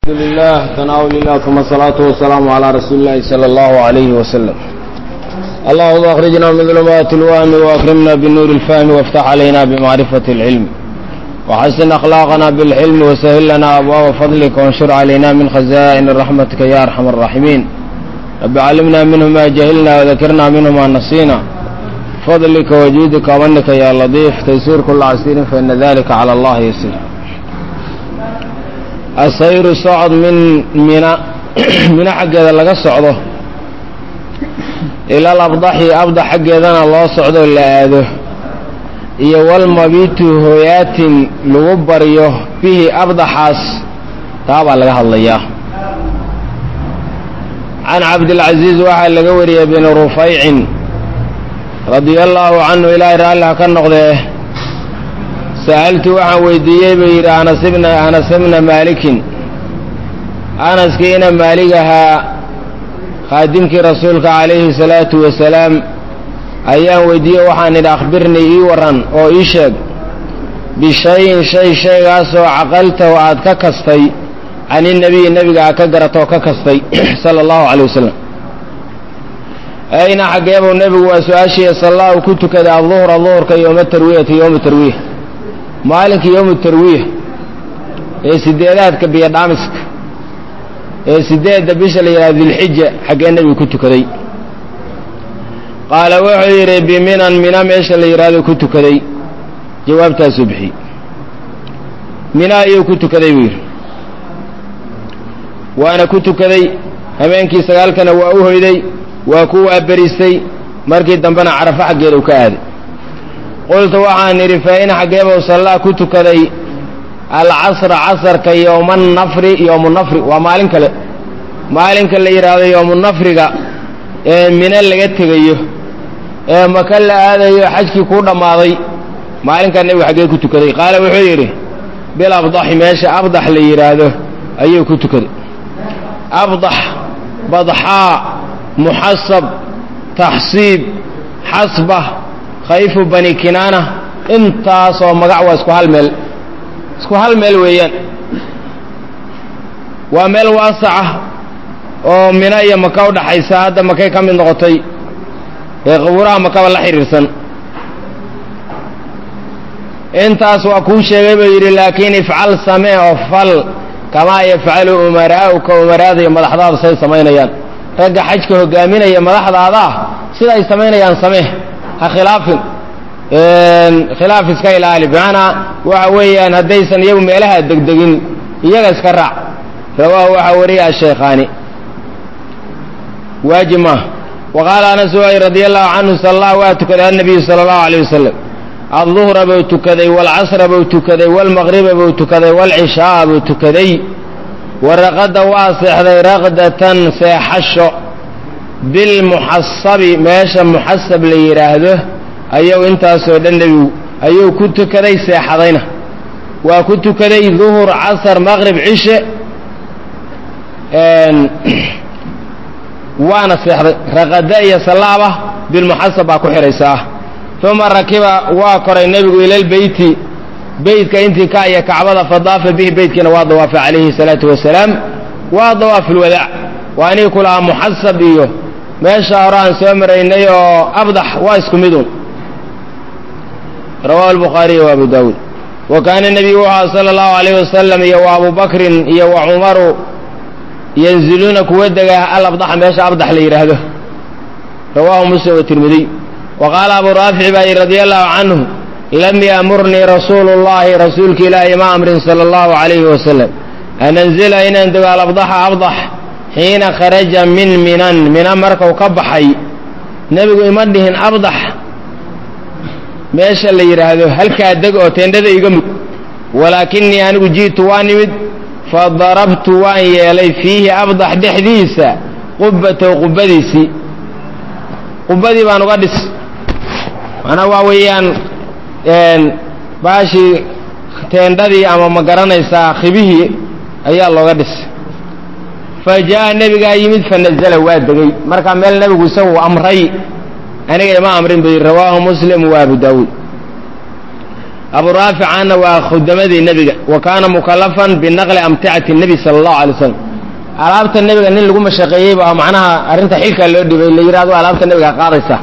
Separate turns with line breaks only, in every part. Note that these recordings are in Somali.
الحمد لله تناول الله ثم الصلاة والسلام على رسول الله صلى الله عليه وسلم اللهم أخرجنا من ظلمات الوهم وأكرمنا بالنور الفهم وافتح علينا بمعرفة العلم وحسن أخلاقنا بالحلم وسهل لنا أبواب فضلك وانشر علينا من خزائن رحمتك يا أرحم الراحمين رب علمنا منه ما جهلنا وذكرنا منه ما نسينا فضلك وجودك ومنك يا لطيف تيسير كل عسير فإن ذلك على الله يسير asayru socod min mina mina xaggeeda laga socdo ilal abdaxi abdax xaggeedana loo socdo la aado iyo walmabitu hooyaatin lagu baryo bihi abdaxaas taa baa laga hadlayaa can cabdilcasiis waxaa laga wariyey bin rufaycin radia allaahu canhu ilaahay raalliha ka noqdee sa'altu waxaan weydiiyey buu yidhi anasibna anas bna maalikin anaskiina maalig ahaa khaadimkii rasuulka calayhi salaatu wasalaam ayaan weydiiyey waxaan idhi akhbirnii ii warran oo ii sheeg bishayin shay shaygaasoo caqaltahu aad ka kastay caninebiyi nebiga aad ka garatoo ka kastay sala allahu calay wasalam ayna xaggeebuu nebigu waa su-aashiiya sallaa uu ku tukaday adduhra duhurka yooma tarwiyati yooma tarwiya maalinka yowmu tarwiya ee sideedaadka biyodhaamiska ee sideedda bisha la yidhahdo dilxija xaggee nebigu ku tukaday qaala wuxuu yidhi biminan mina meesha la yidhaahdo ku tukaday jawaabtaasuu bixiyey mina ayuu ku tukaday buu yidhi waana ku tukaday habeenkii sagaalkana waa u hoyday waa ku waaberistay markii dambena carafo xaggeeda u ka aaday qultu waxaan idhi fa in xaggeebuu sallaa ku tukaday alcasra casarka yowmanafri yowmunafri waa maalin kale maalinka la yidhaahdo yowmunafriga ee mino laga tegayo ee maka la aadayo xajkii kuu dhammaaday maalinkaa nebigu xaggee ku tukaday qaala wuxuu yidhi bil abdaxi meesha abdax la yidhaahdo ayuu ku tukaday abdax badxaa muxasab taxsiib xasba khayfu bani kinaana intaasoo magac waa isku hal meel isku hal meel weeyaan waa meel waasaca oo mina iyo maka u dhaxaysa hadda makay ka mid noqotay ee qabuuraha makaba la xidhiirsan intaas waa kuu sheegay buu yidhi laakiin ifcal samee oo fal kamaa yafcalu umaraa'uka umaraada iyo madaxdaada say samaynayaan ragga xajka hogaaminaya madaxdaada ah sida ay samaynayaan samee ha khilaafin khilaaf iska ilaali bimacnaa waxa weeyaan haddaysan iyagu meelaha degdegin iyaga iska raac rawaahu waxaa wariya ashaykhaani waajib maaha wa qaala anas waay radi allahu canhu salla waa tukaday annabiyu sala allahu alayh wasalam adduhra buu tukaday waalcasra buu tukaday waalmaqriba buu tukaday waalcishaaa buu tukaday waraqada waa seexday raqdatan seexasho bilmuxasabi meesha muxasab la yidhaahdo ayuu intaasoo dhan nebigu ayuu ku tukaday seexadayna waa ku tukaday duhur casar maqrib cishe waana seexday raqada iyo sallaaba bilmuxasab baa ku xihaysa ah uma rakiba waa koray nebigu ilalbeyti beytka intii ka iyo kacbada fadaafa bihi beytkiina waa dawaafay calayhi salaatu wasalaam waa dawaafulwadaac waa anii ku lahaa muxasab iyo meesha hore aan soo maraynay oo abdax waa isku midun rawahu albukhaariy wa abu daawuud wa kaana nebiyu wuxua sala allahu alayh wasalam iyo wa abu bakrin iyo wa cumaru yanziluuna kuwa dega alabdaxa meesha abdax la yidhaahdo rawaahu muslim watirmidiy wa qaala abu raafic baa yidhi radia allahu canhu lam yaamurnii rasuulu llahi rasuulka ilaahi ma amrin sala allahu alayhi wasalam an anzila inaan dego alabdaxa abdax xiina kharaja min minan mina markau ka baxay nebigu ima dhihin abdax meesha la yidhaahdo halkaa deg oo teendhada iga mug walaakinii anigu ji'tu waa nimid fa darabtu waan yeelay fiihi abdax dhexdiisa qubbatow qubbadiisii qubbadii baan uga dhis macnaa waa weeyaan baashii teendhadii ama ma garanaysaa khibihii ayaa looga dhis fa jaa'a nebigaa yimid fa nazala waa degey markaa meel nebigu isagu amray aniga ima amrin buu yidhi rawaahu muslim wa abu daawuud abu raaficaanna waa khudamadii nebiga wa kaana mukalafan binaqli amticati nebi sala allahu alay wasalam alaabta nebiga nin lagu mashaqeeyey baa macnaha arrinta xilkaa loo dhibay la yidhahdo alaabta nebiga qaadaysa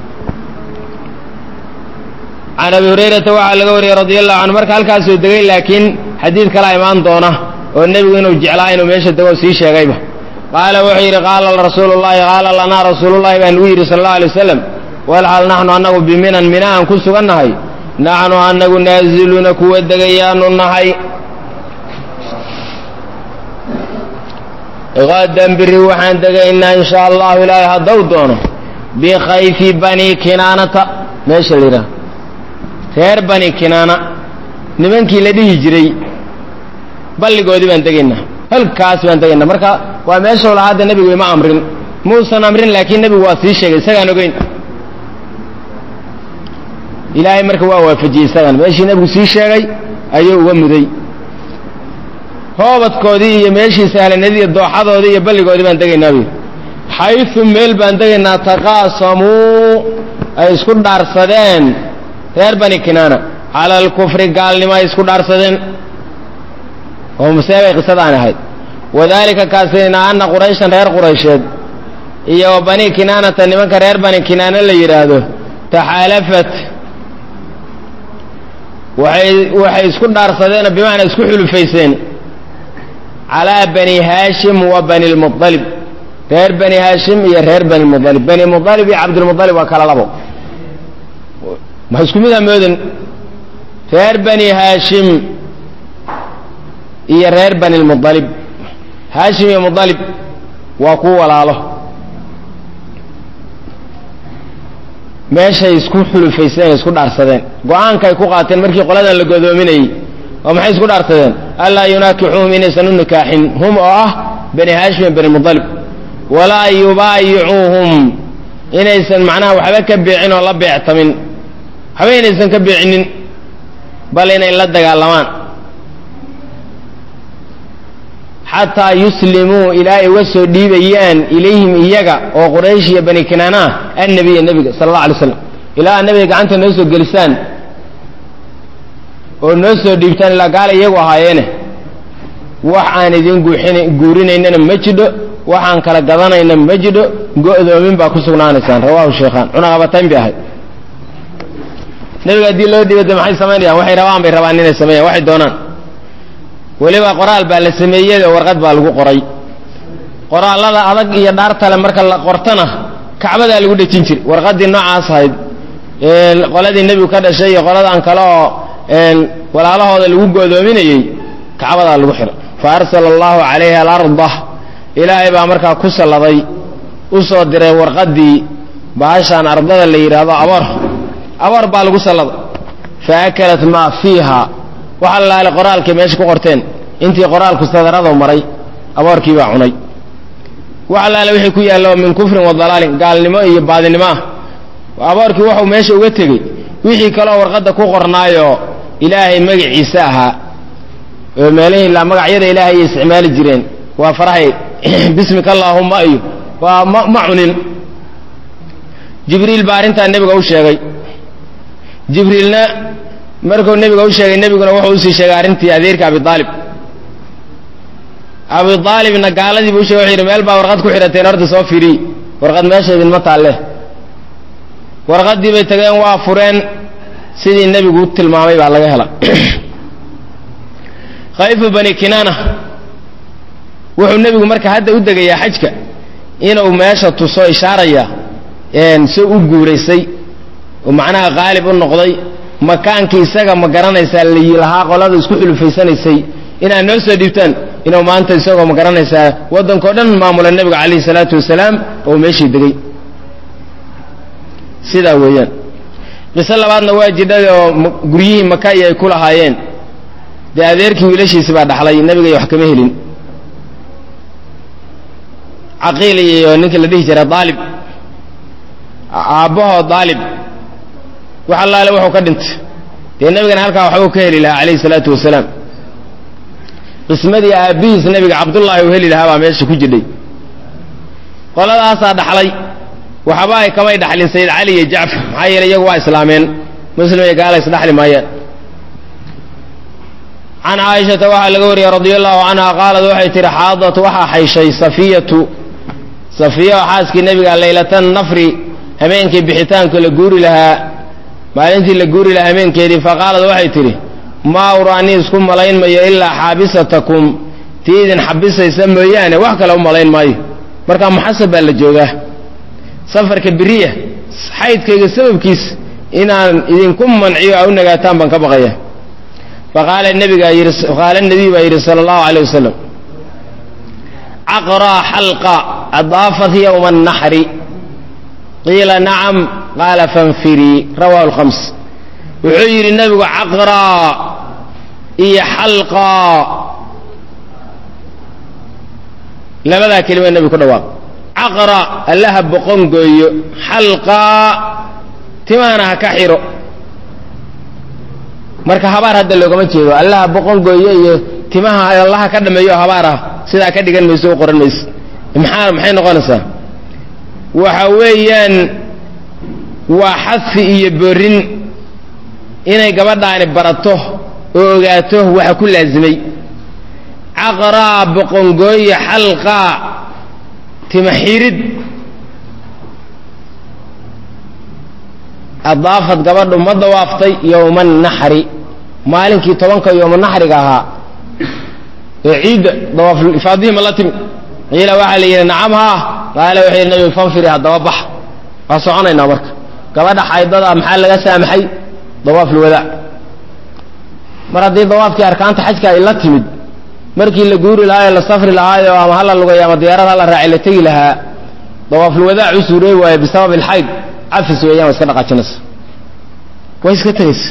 can abi hurayrata waxaa laga wariyey radi allahu canhu marka halkaasuu degay laakiin xadiid kalaa imaan doona oo nebigu inuu jeclaa inuu meesha dego sii sheegayba qaala wuxuu yidhi qaala rasuulu llahi qaala lanaa rasuulullahi baa nugu yidhi sala allahu alay wasalam walxal naxnu annagu biminan mina aan ku sugannahay naxnu annagu naaziluuna kuwa degayaanu nahay qadan biri waxaan degaynaa in sha allahu ilaahay haddau doono bikhayfi bani kinaanata meesha la yidhaha reer bani kinaana nimankii la dhihi jiray balligoodii baan degaynaa halkaas baan degaynaa marka waa meeshuu lahaa hadda nebigu ima amrin muusan amrin laakiin nebigu waa sii sheegay isagaan ogeyn ilaahay marka waa waafajiyey isagan meeshii nebigu sii sheegay ayuu uga muday hoobadkoodii iyo meeshii sahlanadii iyo dooxadoodii iyo balligoodii baan degaynaa buy xayu meel baan degaynaa taqaasamuu ay isku dhaarsadeen reer bani kinaana cala alkufri gaalnimo ay isku dhaarsadeen oo maseebay qisadaan ahayd wadaalika kaasina ana qurayshan reer quraysheed iyo wa bani kinaanata nimanka reer bani kinaana la yidhaahdo taxaalafat waxay waxay isku dhaarsadeen bimacnaa isku xulufayseen calaa bani haashim wa bani lmualib reer bani haashim iyo reer bani mualib bani mualib iyo cabdilmualib waa kala labo ma isku mid hamoodin reer bani haashim iyo reer bani lmualib haashim iyo mualib waa ku walaalo meeshay isku xulufayseen isku dhaarsadeen go-aanka ay ku qaateen markii qoladan la godoominayey oo maxay isku dhaarsadeen allaa yunaakixuhum inaysan u nikaaxin hum oo ah bani haashim iyo bani mualib walaa yubaayicuuhum inaysan macnaha waxba ka beecin oo la beectamin waxba inaysan ka beecinin bal inay la dagaalamaan xataa yuslimuu ilaa ay uga soo dhiibayaan ilayhim iyaga oo quraysh iyo bani kinaana ah annabiya nebiga sala allah alay slam ilaa nabiga gacanta noo soo gelisaan oo noo soo dhiibtaan ilaa gaala iyagu ahaayeene wax aan idin guuxin guurinaynana ma jidho waxaan kala gadanayna ma jidho go'doomin baa ku sugnaanaysaan rawahu sheekhaan cunaqabatayn bay ahayd nebiga haddii loo dhiibade maxay samaynayaan waxay rabaan bay rabaan inay sameeyaan waxay doonaan weliba qoraal baa la sameeyey oo warqad baa lagu qoray qoraallada adag iyo dhaartale marka la qortana kacbadaa lagu dhejin jiray warqaddii noocaas ahayd qoladii nebigu ka dhashay iyo qoladan kale oo walaalahooda lagu go'doominayey kacbadaa lagu xiro fa arsala allahu calayha alarda ilaahay baa markaa ku salladay u soo diray warqaddii bahashaan ardada la yidhaahdo aboor aboor baa lagu salladay fa akalat maa fiiha waxa laale qoraalkay meesha ku qorteen intii qoraalku sadaradu maray aboorkii baa cunay wax laale wixii ku yaallo min kufrin wa dalaalin gaalnimo iyo baadinimo ah aboorkii waxuu meesha uga tegey wixii kaloo warqadda ku qornaayoo ilaahay magaciisa ahaa oo meelihii la magacyada ilaahay ay isticmaali jireen waa farahay bismika allaahumma iyo waa ma ma cunin jibriil baa arrintaa nebiga u sheegay jibriilna markuu nebiga u sheegay nebiguna wuxuu usii sheegay arrintii adeerka abiaalib abiaalibna gaaladiibu u shegay wuxuu yidhi meel baa warqad ku xidhateen horta soo firiy warqad meesha idinma taalle warqaddii bay tageen waa fureen sidii nebigu u tilmaamay baa laga hela khayfu bani kinaana wuxuu nebigu marka hadda u degayaa xajka inuu meesha tuso ishaaraya si u guuraysay oo macnaha qaalib u noqday makaankii isaga ma garanaysaa lahaa qolada isku xulufaysanaysay inaad noo soo dhiibtaan inuu maanta isagoo ma garanaysaa waddankao dhan maamula nebiga calayhi salaatu wasalaam oo meeshii degay sidaa weeyaan qiso labaadna waa jidhada oo guryihii maka iyo ay ku lahaayeen dee adeerkii wiilashiisi baa dhaxlay nebiga iyo wax kama helin caqiil iyo ninkii la dhihi jiray daalib aabbahoo daalib wax allaale wuxuu ka dhintay dee nebigana halkaa waxbuu ka heli lahaa calayhi salaatu wasalaam qismadii aabbihiis nebiga cabdullaahi uu heli lahaa baa meesha ku jidhay qoladaasaa dhaxlay waxba ay kamay dhaxlin sayid cali iyo jacfar maxaa yeeley iyagu waa islaameen muslim iyo gaala isdhaxli maayaan can caaishata waxaa laga wariyey radia allahu canha qaalad waxay tihi xaadat waxaa xayshay safiyatu safiya oo xaaskii nebiga laylatan nafri habeenkii bixitaanka la guuri lahaa maalintii la guuri lahaa habeenkeedii faqaalad waxay tidhi maa uraanii isku malayn mayo ilaa xaabisatakum tii idin xabisaysa mooyaane wax kale u malayn maayo markaa muxasab baa la joogaa safarka beriya xaydkayga sababkiis inaan idinku manciyo a u nagaataan baan ka baqaya faqaala nabigaa yidhi qaala nabiy baa yidhi sala allahu aleyh wasalam caqraa xalqa adaafat yowma annaxri qiila nacam qaala fanfirii rawahu lkhams wuxuu yidhi nebigu caqraa iyo xalqaa labadaa kelima nebigu ku dhawaaq caqra allaha boqon gooyo xalqaa timahana ha ka xiro marka habaar hadda loogama jeedo allaha boqon gooyo iyo timaha allaha ka dhameeyo habaar ah sidaa ka dhigan mayso u qoran mayso maxaa maxay noqonaysaa waxa weeyaan waa xadfi iyo borin inay gabadhaani barato oo ogaato waxa ku laasimay caqraa boqongooya xalqaa tima xirid adaafad gabadhu ma dawaaftay yowma annaxri maalinkii tobanka yowma naxriga ahaa ee ciidda dawaafulifaadihii ma la timi qiila waxaa la yidhi nacam haa qaala wuxuu yidhi nabigu fanfiri haddaba bax waa soconaynaa marka gabadha xaydada maxaa laga saamaxay dawaafulwadaac mar haddii dawaafkii arkaanta xajka ay la timid markii la guuri lahaa ee la safri lahaayo ama hala lugayo ama diyaarad hala raacay la tegi lahaa dawaafulwadaac u suuroobi waayo bisabab alxayd cafis weeyaan waa iska dhaqaajinaysa way iska tegaysa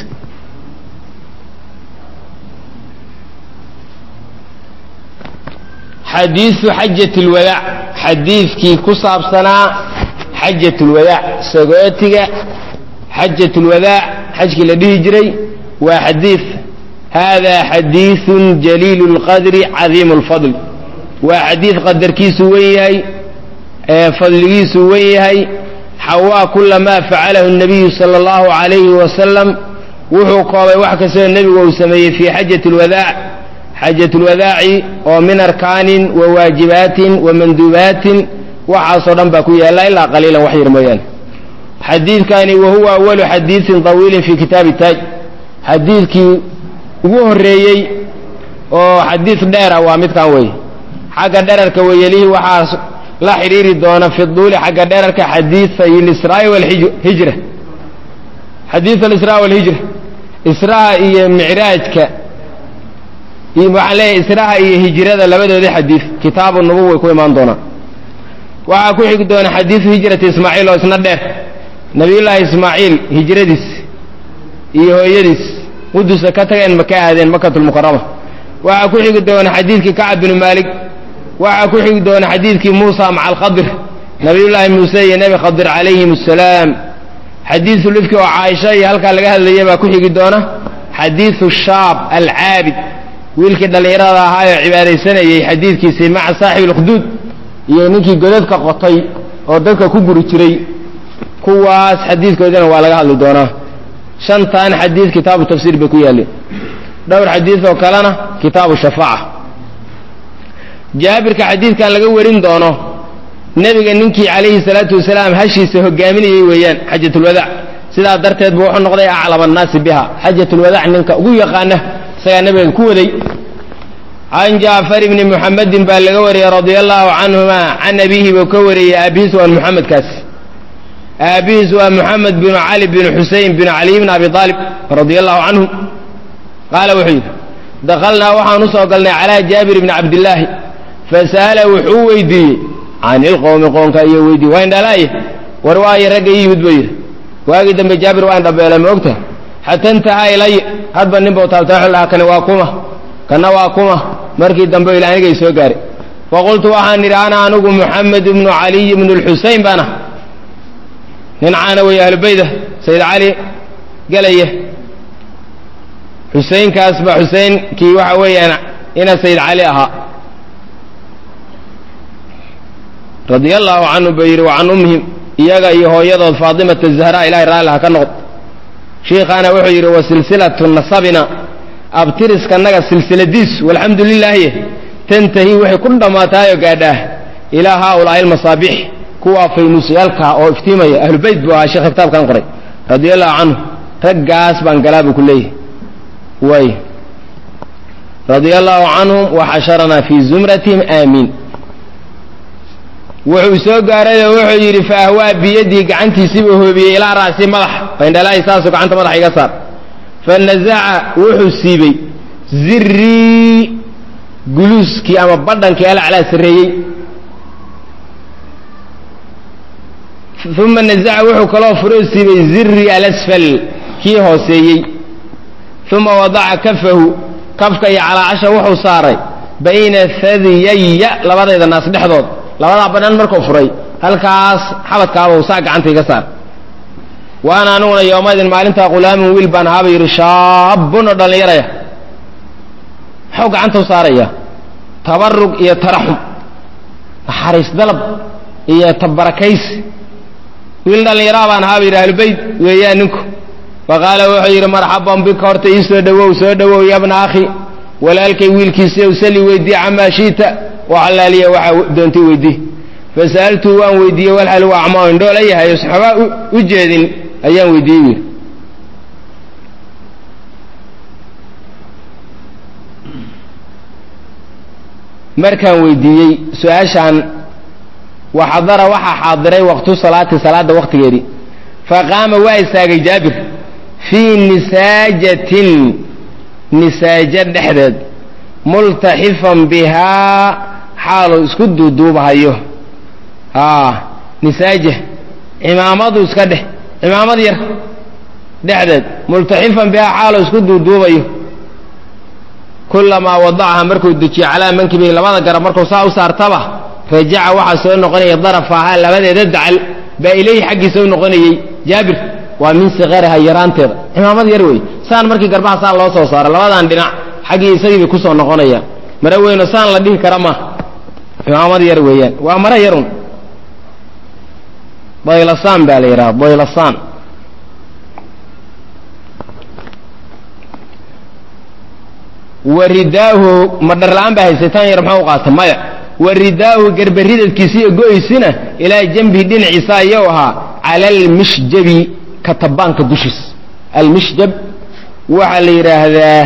xadiiu xajat lwadaac xadiidkii ku saabsanaa xajat lwadaac sagootiga xajat lwadaac xajkii la dhihi jiray waa xadiid hada xadiiثu jaliil اlqadri cadiim اlfadl waa xadiid qadarkiisu wen yahay fadligiisu wen yahay xawaa kula ma facalahu الnabiyu salى اllahu عalayhi wasalam wuxuu koobay wax kastoo nebigu uu sameeyey fii xajat اlwadaac xajat اlwadaaci oo min arkaanin wa waajibaatin wa manduubaatin waxaasoo dhan baa ku yaalla ilaa qaliilan wax yar mooyaane xadiidkani wa huwa awalu xadiiثin طawiilin fi kitaabi taaj xadiidkii ugu horreeyey oo xadiid dheera waa midkan wey xagga dherarka weyelihii waxaa la xidhiiri doona fi duuli xagga dherarka xadiiay lisraa walhijra xadiid alisraa walhijra israa iyo micraajka waxaan leeyahay israha iyo hijrada labadoodii xadiid kitaabu nubuw way ku imaan doonaan waxaa ku xigi doona xadiidu hijrati ismaaciil oo isna dheer nabiyullaahi ismaaciil hijradiis iyo hooyadiis qudusa ka tageen maka aadeen makatulmukarama waxaa ku xigi doona xadiidkii kacab binu maalik waxaa ku xigi doona xadiidkii muusa maca alkhadir nabiyullaahi muuse iyo nebi khadir calayhim assalaam xadiidu lifki oo caaisha iyo halkaa laga hadlaya baa ku xigi doona xadiidu shaab alcaabid wiilkii dhallinyarada ahaayoo cibaadaysanayey xadiidkiisii maca saaxibi alkhuduud iyo ninkii godadka qotay oo dadka ku guri jiray kuwaas xadiidkoodina waa laga hadli doonaa shantan xadiid kitaabu tafsiir bay ku yaalleen dhowr xadiid oo kalena kitaabu shafaaca jaabirka xadiidkan laga warin doono nebiga ninkii calayhi salaatu wasalaam hashiisa hogaaminayey weeyaan xajatulwadaac sidaa darteed buu wuxuu noqday aclam annaasi biha xajatulwadaac ninka ugu yaqaana isagaa nebiga ku waday can jaafar ibni muxamedin baa laga wariyey radia allahu canhuma can abiihi buu ka wariyey aabihiis waan muxamedkaas aabihiis waa muxamed binu cali binu xusein binu caliy bn abi aalib radia allahu canhu qaala wuxuu yidhi dakhalnaa waxaan u soo galnay calaa jaabir bni cabdillaahi fasa'ala wuxuu weydiiyey can ilqowmi qoonka iyo weydiiye waa indhalaaye war waayo ragga ii yimid buu yidhi waagii dambe jaabir waa indhabeelay ma ogtaha xata intahaa ilay hadba nin buu taabtaa wuxuu dhahaa kani waa kuma kana waa kuma markii dambe ila anigay soo gaaray faqultu waxaan idhi ana anigu muxamed ibnu caliy ibnu lxusein baana nin caana weeye ahlubeyda sayid cali gelaya xuseinkaas ba xusein kii waxa weeyaan ina sayid cali ahaa radia allahu canhu buu yidhi wa can ummihim iyaga iyo hooyadood faatimata zahra ilahay raalli ha ka noqdo shiikhaana wuxuu yidhi wa silsilatu nasabina abtiriskanaga silsiladiis walxamdu lilaahi tantahi waxay ku dhammaataayoo gaadhaah ilaa haaulaai almasaabix kuwaa faynuusyaalka oo iftiimaya ahlubeyt buu ahaa sheekha kitaabkan qoray radia allahu canhu raggaas baan galaa buu ku leeyahay way radia allaahu canhum waxasharanaa fii zumratihim aamiin wuxuu soo gaarayoo wuxuu yidhi fa ahwaa biyadii gacantiisiibuu hoobiyey ilaa ra'si madax bayndhalaahi saasuu gacanta madaxa iga saar fa nasaca wuxuu siibey zirii guluuskii ama badhankii alaclaa sarreeyey uma nazaca wuxuu kaloo furoo siibey ziri alasfal kii hooseeyey uma wadaca kafahu kafka iyo calaacasha wuxuu saaray bayna hadiyaya labadayda naas dhexdood labadaa badhan markuu furay halkaas xabadkaabau saa gacanta iga saar waana aniguna yoomadin maalintaa qulaamin wiil baan ahaaba yidhi shaabun oo dhallinyaraya muxuu gacanta u saaraya tabarug iyo taraxum naxariis dalab iyo tabarakaysi wiil dhallinyaraa baan ahaaba yidhi ahlubeyt weeyaan ninku faqaala wuxuu yidhi marxaban bika horta ii soo dhowow soo dhowow yabna akhi walaalkay wiilkiisiiyow sali weydii camaa shiita waxalaaliya waxaa doontay weydii fasa'altuu waan weydiiyey walxal waa acmaa indhoola yahay saxoobaa u jeedin ayaan weydiiyey wiil markaan weydiiyey su-aashaan waxadara waxaa xaadiray waqtu salaati salaada waqtigeedii faqaama waa istaagay jaabir fii nisaajatin nisaajo dhexdeed multaxifan bihaa xaaluu isku duuduubahayo aa nisaaja cimaamadu iska dheh cimaamad yar dhexdeed multaxifan bihaa xaaluu isku duuduubayo kulamaa wadacaha markuu dejiyo calaa mankibihi labada garab markuu saa u saartaba rajaca waxaa soo noqonaya darafahaa labadeeda dacal baa ilayhi xaggiisa u noqonayey jaabir waa min sikariha yaraanteeda cimaamad yar wey saan markii garbaha saan loo soo saaro labadan dhinac xaggii isagii bay kusoo noqonayaan mare weyno saan la dhihi kara ma cimaamad yar weeyaan waa mare yarun baylasaan baa la yidhaha baylasaan waridaahu ma dharla-aan baa haysataan yar maxaa u qaata maya waridaahu garbaridadkiisa iyo go-aysina ilaa jambihi dhinaciisa ayuu ahaa cala almishjabi katabaanka dushiis almishjab waxaa la yidhaahdaa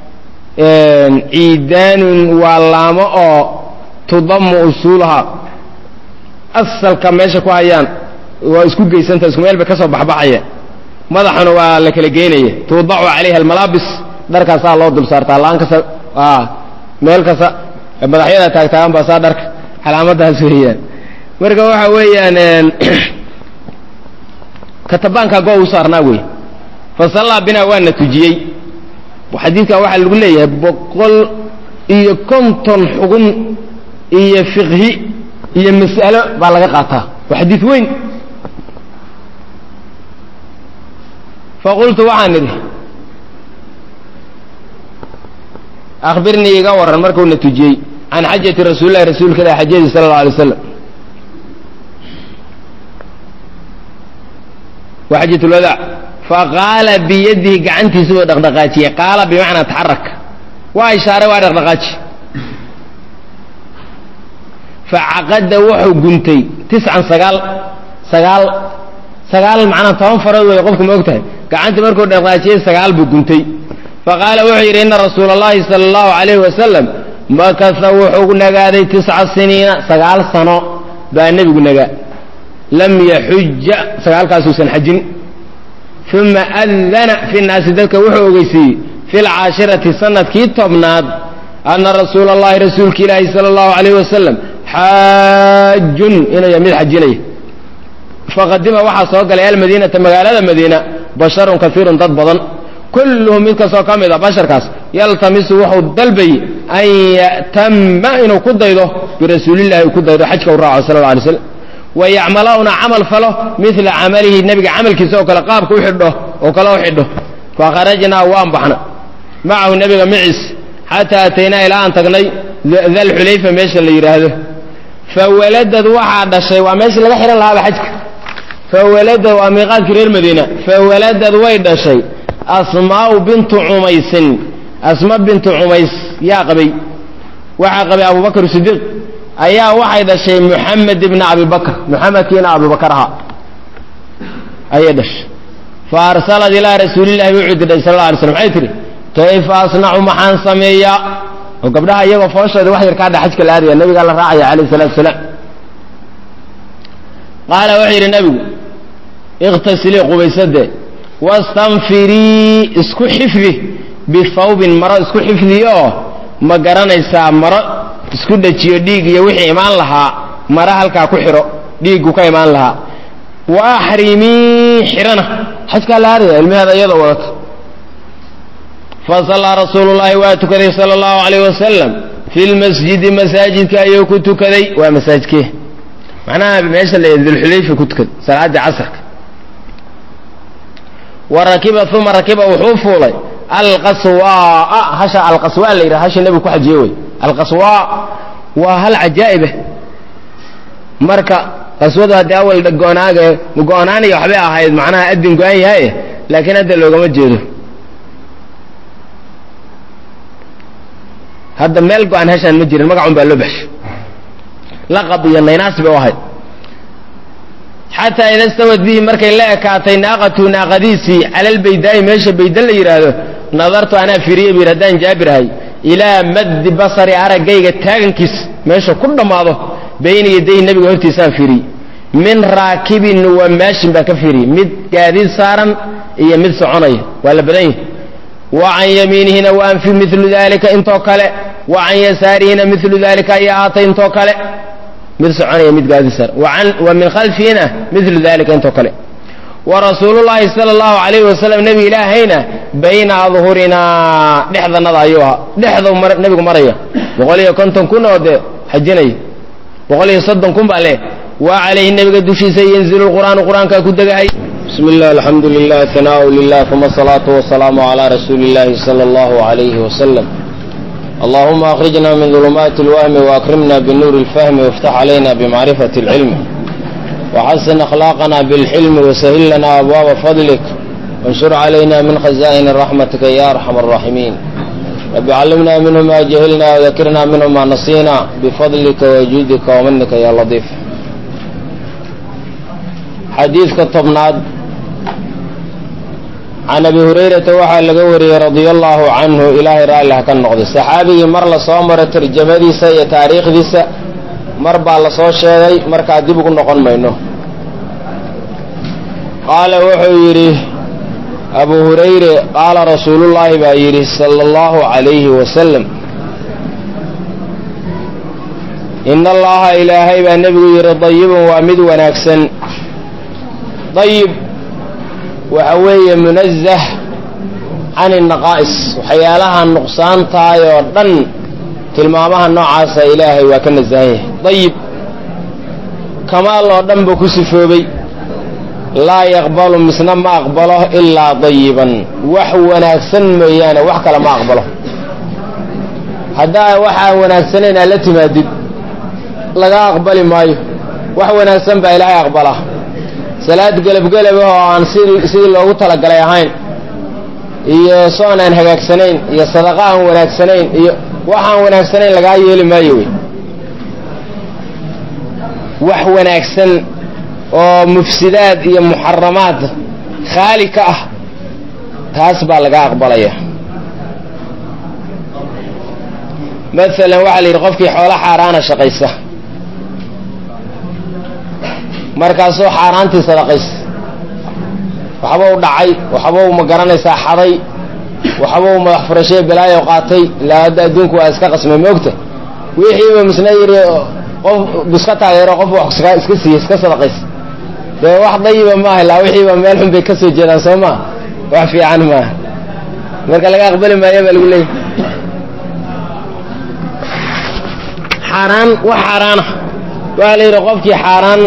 ciidaanun waa laamo oo tudamu usuulaha asalka meesha ku hayaan waa isku geysanta isku meel bay ka soo baxbaxaya madaxuna waa la kala geynaya tuudacu calayha almalaabis dharkaasaa loo dul saartaa laan kasta meel kasta madaxyada taagtaagan baa saa dharka calaamadaas weeyaan marka waxa weeyaan katabaankaa go u saarnaa wey fasallaa binaa waana tujiyey xadiidkan waxaa lagu leeyahay boqol iyo konton xugun iyo fiqhi iyo mas'alo baa laga qaataa waa xadiid weyn faqultu waxaan idhi akhbirnii iga warran markuuna tujiyey can xajati rasuulillahi rasuulka ilah xajadii sala alla alay waslam waa xajat lwadaac faqaala biyadihi gacantiisa buu dhaqdhaqaajiyey qaala bimacnaa taxarak waa ishaaray waa dhaqdhaqaaji facaqada wuxuu guntay tiscan sagaal sagaal sagaal macnaa toban farood wey qofku ma og tahay gacantii markuu dhaqdhaqaajiyey sagaal buu guntay faqaala wuxuu yidhi ina rasuula اllahi salى اllahu alayhi wasalam makasa wuxuu nagaaday tisca siniina sagaal sano baa nebigu nagaa lam yaxuja sagaalkaasuusan xajin uma adana fi naasi dadka wuxuu ogeysiiyey fi lcaashirati sanadkii tobnaad ana rasuula اllahi rasuulka ilaahi salى اllahu alayh wasalam xaajun inuu mid xajinaya faqadima waxaa soo galay almadiinata magaalada madiina basharun kaiirun dad badan kulluhum mid kastoo ka mid a basharkaas yaltamisu wuxuu dalbayey an ya'tama inuu ku daydo birasuulillahi uu ku daydo xajka u raaco sala alla alay slam wa yacmala una camal falo midla camalihi nebiga camalkiisa oo kale qaabka u xidho oo kale u xidho fakharajnaa waan baxna macahu nebiga maciis xataa ataynaa ilaa aan tagnay dalxulayfa meesha la yidhaahdo fawaladad waxaa dhashay waa meeshii laga xidhan lahaaba xajka fawaladad waa miiqaadkii reer madiina fawaladad way dhashay asmaa'u bintu cumaysin asma bintu cumays yaa qabay waxaa qabay abubakr sidiiq ayaa waxay dhashay muxamed ibna abi bakr muxamedkiina abubakar ahaa ayay dhashay fa arsalat ilaa rasuulillahi wuxuu diray sal la alay slam maxay tihi kayfa asnacu maxaan sameeyaa oo gabdhaha iyagoo fooshooda wax yar kaa dha xajka la aadaya nabigaa la raacaya calayh salatu salaam qaala wuxuu yidhi nabigu ikhtasilii qubaysadee wastanfirii isku xifdi bihawbin maro isku xifdiyo ma garanaysaa maro isku dhajiyo dhiig iyo wixii imaan lahaa maro halkaa ku xidho dhiiggu ka imaan lahaa wa axrimii xidhana xajkaa la aadaya ilmaheeda iyadoo wadata fasallaa rasuulu llaahi waa tukaday sala allahu alayh wasalam fi lmasjidi masaajidka ayuu ku tukaday waa masaajidkee macnaha meesha la dulxulayfa ku tukaday salaaddii casarka wa rakiba uma rakiba wuxuu fuulay alqaswaa hasha alqaswaa la yidhaha hasha nebigu ku xajiye wey alqaswaa waa hal cajaa'ibah marka qaswadu haddii awal go-naaga go-onaaniya waxbay ahayd macnaha adin go-an yahay laakiin hadda loogama jeedo hadda meel go-an hashaan ma jirin magacun baa loo baxshay laqab iyo naynaas bay u ahayd xataa ida stawad bihi markay la ekaatay naaqatu naaqadiisii calalbaydaa'i meesha bayda la yidhaahdo nadartu anaa fiiriye bu yidhi haddaan jaabir ahay ilaa maddi basari araggayga taagankiis meesha ku dhammaado bayna yaday nebiga hortiisaan fiiriyey min raakibin wa maashin baan ka fiiriyey mid gaadiid saaran iyo mid soconaya waa la badan yahi wa can yamiinihina waan fi milu dalika intoo kale wa can yasaarihina milu dalika ayaa ahaatay intoo kale mid soconaya mid gaadiid saaran wa min khalfihina milu dalika intoo kale wa rasuulullaahi sala allahu calayhi wasalam nebi ilaahayna bayna adhurinaa dhexdanada ayuu ahaa dhexdau nebigu maraya boqol iyo konton kun oo dee xajinaya boqol iyo soddon kun baa leh waa calayhi nebiga dushiisa yanzilu lqur'aanu qur'aankaa ku degahay bismi illah alxamdu lilah hanaau lilah uma asalaatu wasalaamu calaa rasuuli illahi sala allahu alayhi wasalam allahuma akhrijna min dulumaati اlwahmi waakrimna binuuri اlfahmi wاftax calayna bimacrifati اlcilmi وxasن أkhlاaqna bاlxilm وshil lana abwaaba fadlik وانshur عlayna min khaza'in raxmatika ya arxam الراaximiin rabi callimna minhu ma jahilna وdakirna minhu ma nasina bfadlika وjuudika وmanika ya lطiif xadiidka tobnaad can abi hurayrata waxaa laga wariyey radia allahu canhu ilaahay raalli ha ka noqday saxaabigii mar la soo maro tarjamadiisa iyo taariikhdiisa mar baa la soo sheegay markaa dib ugu noqon mayno qaala wuxuu yidhi abu hurayre qaala rasuulullaahi baa yidhi sala allahu calayhi wasalam ina allaha ilaahay baa nebigu yidhi dayibun waa mid wanaagsan dayib waxa weeye munazah can inaqaa'is waxyaalaha nuqsaantahay oo dhan tilmaamaha noocaasa ilaahay waa ka nasahan yahay dayib kamaal oo dhan buu ku sifoobay laa yaqbalu misna ma aqbalo ilaa dayiban wax wanaagsan mooyaane wax kale ma aqbalo haddaa waxaa wanaagsanayn aad la timaadid laga aqbali maayo wax wanaagsan baa ilaahay aqbalaa salaad gelabgelab oo aan sidii loogu talagalay ahayn iyo soon aan hagaagsanayn iyo sadaqa aan wanaagsanayn iyo waxaan wanaagsanayn lagaa yeeli maayo wey wax wanaagsan oo mufsidaad iyo muxaramaad khaali ka ah taas baa laga aqbalaya maalan waxaa la yidhi qofkii xoolo xaaraana shaqaysa markaasuu xaaraantii sadaqaysa waxba u dhacay waxba u ma garanaysaa xaday waxba u madax furashee balaayo qaatay ilaa hadda adduunku waa iska qasmay moogta wixiiba misna yidhi qof biska taageero qof wax iska siiye iska sadaqaysa dee wax dayiba maaha ilaa wixiiba meel xun bay ka soo jeedaan soo maa wax fiican maaha marka laga aqbali maayo baa lagu leeyay xaaraan wax xaaraana waxaa la yidhi qofkii xaaraan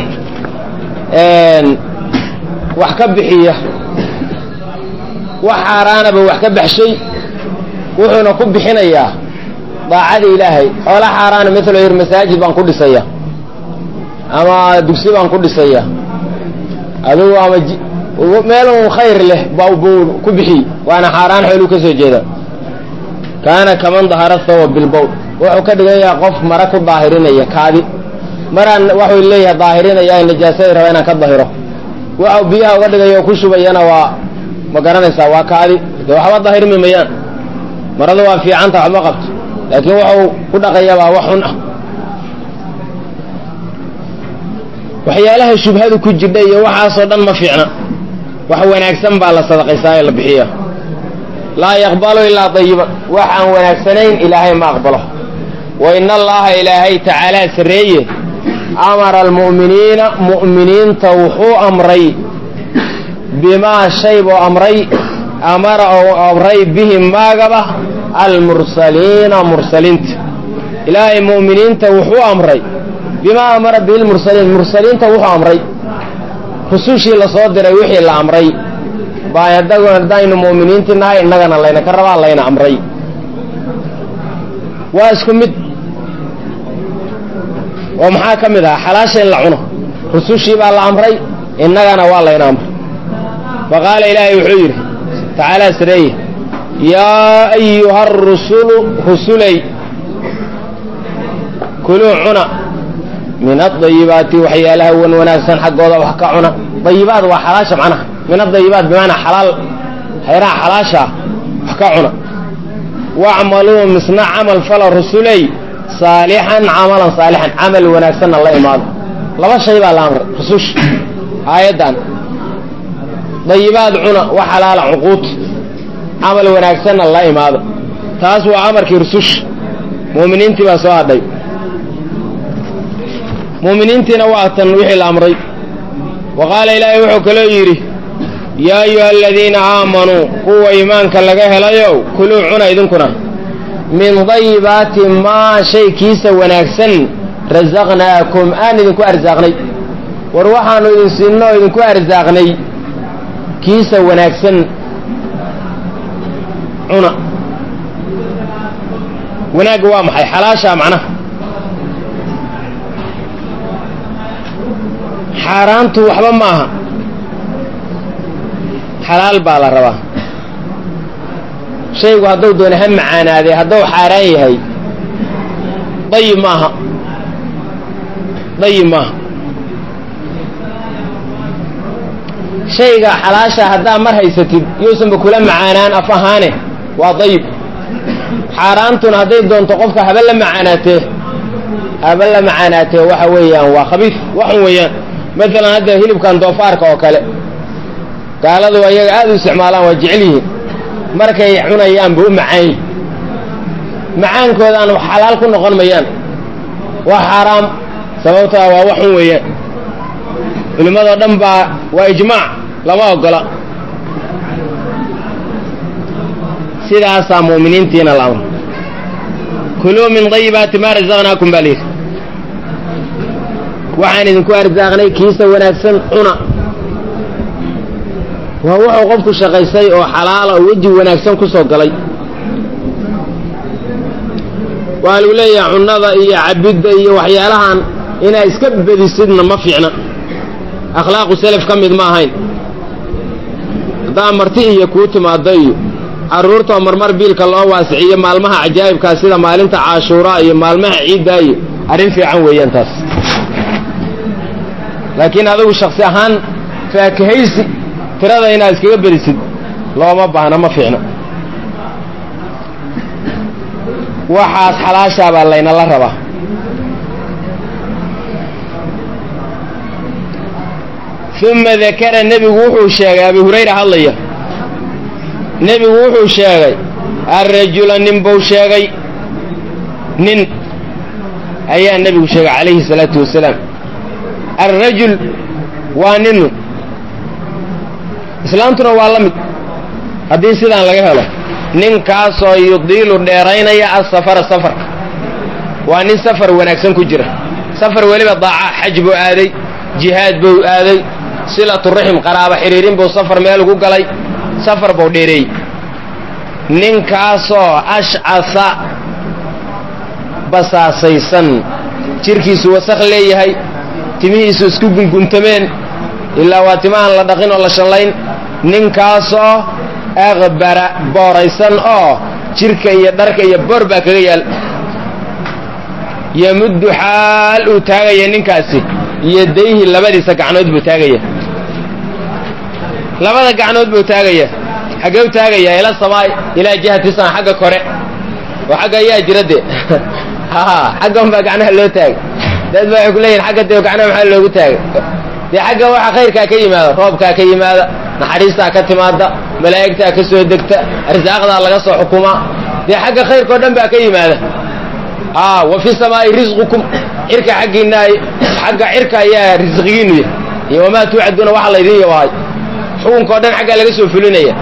wax ka bixiya wax xaaraanaba wax ka baxshay wuxuuna ku bixinayaa daacada ilaahay xoola xaaraana maala yir masaajid baan ku dhisaya ama dugsi baan ku dhisaya adugu ama meel un khayr leh bau ku bixiy waana xaaraan xooluu ka soo jeeda kaana kaman dahara thawa bilbowl wuxuu ka dhigan yahay qof mara ku daahirinaya kaadi maraan waxuu leeyahay daahirinaya najaasadii raba inaan ka dahiro waxau biyaha uga dhigaya oo ku shubayana waa ma garanaysaa waa kaadi dee waxba daahirmi mayaan marada waa fiicanta waxba qabto laakiin waxuu ku dhaqayabaa wax xun ah waxyaalaha shubhadu ku jidha iyo waxaasoo dhan ma fiicna wax wanaagsan baa la sadaqaysaa ee la bixiya laa yaqbalu ilaa dayiban wax aan wanaagsanayn ilaahay ma aqbalo wa ina allaha ilaahay tacaalaa sarreeye amara almu'miniina mu'miniinta wuxuu amray bimaa shay buu amray amara ou amray bihi maagaba almursaliina mursaliinta ilaahay mu'miniinta wuxuu amray bimaa amara bihi lmursaliin mursaliinta wuxuu amray rusushii la soo diray wixii la amray baa adagu haddaynu mu'miniintii nahay innagana layna ka rabaa layna amray waa isku mid oo maxaa ka mid ah xalaasha in la cuno rusushii baa la amray innagana waa layna amray fa qaala ilaahay wuxuu yidhi tacaalaa sareeye yaa ayuha arusulu rusulay kuluu cuna min adayibaati waxyaalaha wan wanaagsan xaggooda wax ka cuna dayibaad waa xalaasha macnaha min adayibaat bimaanaa xalaal hayraha xalaashaa wax ka cuna wacmaluu misna camal fala rusuley saalixan camalan saalixan camal wanaagsanna la imaado laba shay baa la amray rususha aayaddan dayibaad cuna wax xalaala cuquud camal wanaagsanna la imaado taas waa amarkii rususha mu'miniintii baa soo hadhay mu'miniintiina waa tan wixii la amray wa qaala ilaahay wuxuu kaloo yidhi yaa ayuha aladiina aamanuu kuwa iimaanka laga helayow kuluu cuna idinkuna min dayibaati maa shay kiisa wanaagsan rasaqnaakum aan idinku arsaaqnay war waxaannu idin siinno oo idinku arsaaqnay kiisa wanaagsan cuna wanaagga waa maxay xalaashaa macnaha xaaraantu waxba ma aha xalaal baa la rabaa shaygu hadduu doona ha macaanaadee hadduu xaaraan yahay dayib maaha dayib maaha shayga xalaasha haddaa mar haysatid yuusanba kula macaanaan af ahaane waa dayib xaaraantuna hadday doonto qofka haba la macaanaatee haba la macaanaatee waxa weeyaan waa khabiif waxun weeyaan maalan hadda hilibkan doofaarka oo kale gaaladu ayaga aad u isticmaalaan waa jecel yihiin markay cunayaanba u macaan yihin macaankoodaanu xalaal ku noqon mayaan waa xaaraam sababtaa waa waxun weeyaan culimmadoo dhan baa waa ijmaac lama ogola sidaasaa mu'miniintiina la amra kuluu min dayibaati maa rasaqnaakum baa layidhi waxaan idinku arsaaqnay kiisa wanaagsan cuna waa wuxuu qofku shaqaysay oo xalaala oo weji wanaagsan ku soo galay waa lagu leeyahay cunnada iyo cabidda iyo waxyaalahan inaa iska bedisidna ma fiicna akhlaaqu selaf ka mid ma ahayn haddaa marti iyo kuu timaaddo iyo carruurtoo marmar biilka loo waasiciyo maalmaha cajaa'ibkaa sida maalinta caashuuraa iyo maalmaha ciiddaa iyo arrin fiican weeyaan taas laakiin adigu shaksi ahaan faakahaysi tirada inaad iskaga bedisid looma baahna ma fiicna waxaas xalaashaa baa laynala rabaa uma dakara nebigu wuxuu sheegay abi hurayra hadlaya nebigu wuxuu sheegay alrajula nin buu sheegay nin ayaa nebigu sheegay calayhi salaatu wasalaam alrajul waa ninu islaamtuna waa la mid haddii sidaan laga helo ninkaasoo yudiilu dheeraynaya asafara safarka waa nin safar wanaagsan ku jira safar weliba daaca xaj buu aaday jihaad buu aaday silaturaxim qaraaba xidhiirin buu safar meel ugu galay safar buu dheereeyey ninkaasoo ashcasa basaasaysan jirkiisu wasakh leeyahay timihiisu isku gunguntameen ilaa waa timahan la dhaqin oo la shallayn ninkaasoo aqbara booraysan oo jirka iyo dharka iyo bor baa kaga yaal yamuddu xaal uu taagaya ninkaasi yadayhi labadiisa gacnood buu taagaya labada gacnood buu taagaya xaggee u taagaya ila samaay ilaa jihati sama xagga kore oo xagga ayaa jira de xaggan baa gacnaha loo taagay dad ba waxay ku leeyihin xagga dee gacnaha maxaa loogu taagay dee xagga waxa khayrkaa ka yimaada roobkaa ka yimaada naxariistaa ka timaada malaa'igtaa ka soo degta arsaaqdaa laga soo xukumaa dee xagga khayrkao dhan baa ka yimaada wa fi samaa'i risqukum cirka xaggiinna xagga cirka ayaa risqigiinu yahy iyo wamaa tuucaduuna waxa laydin yabahay xukunkao dhan xaggaa laga soo fulinaya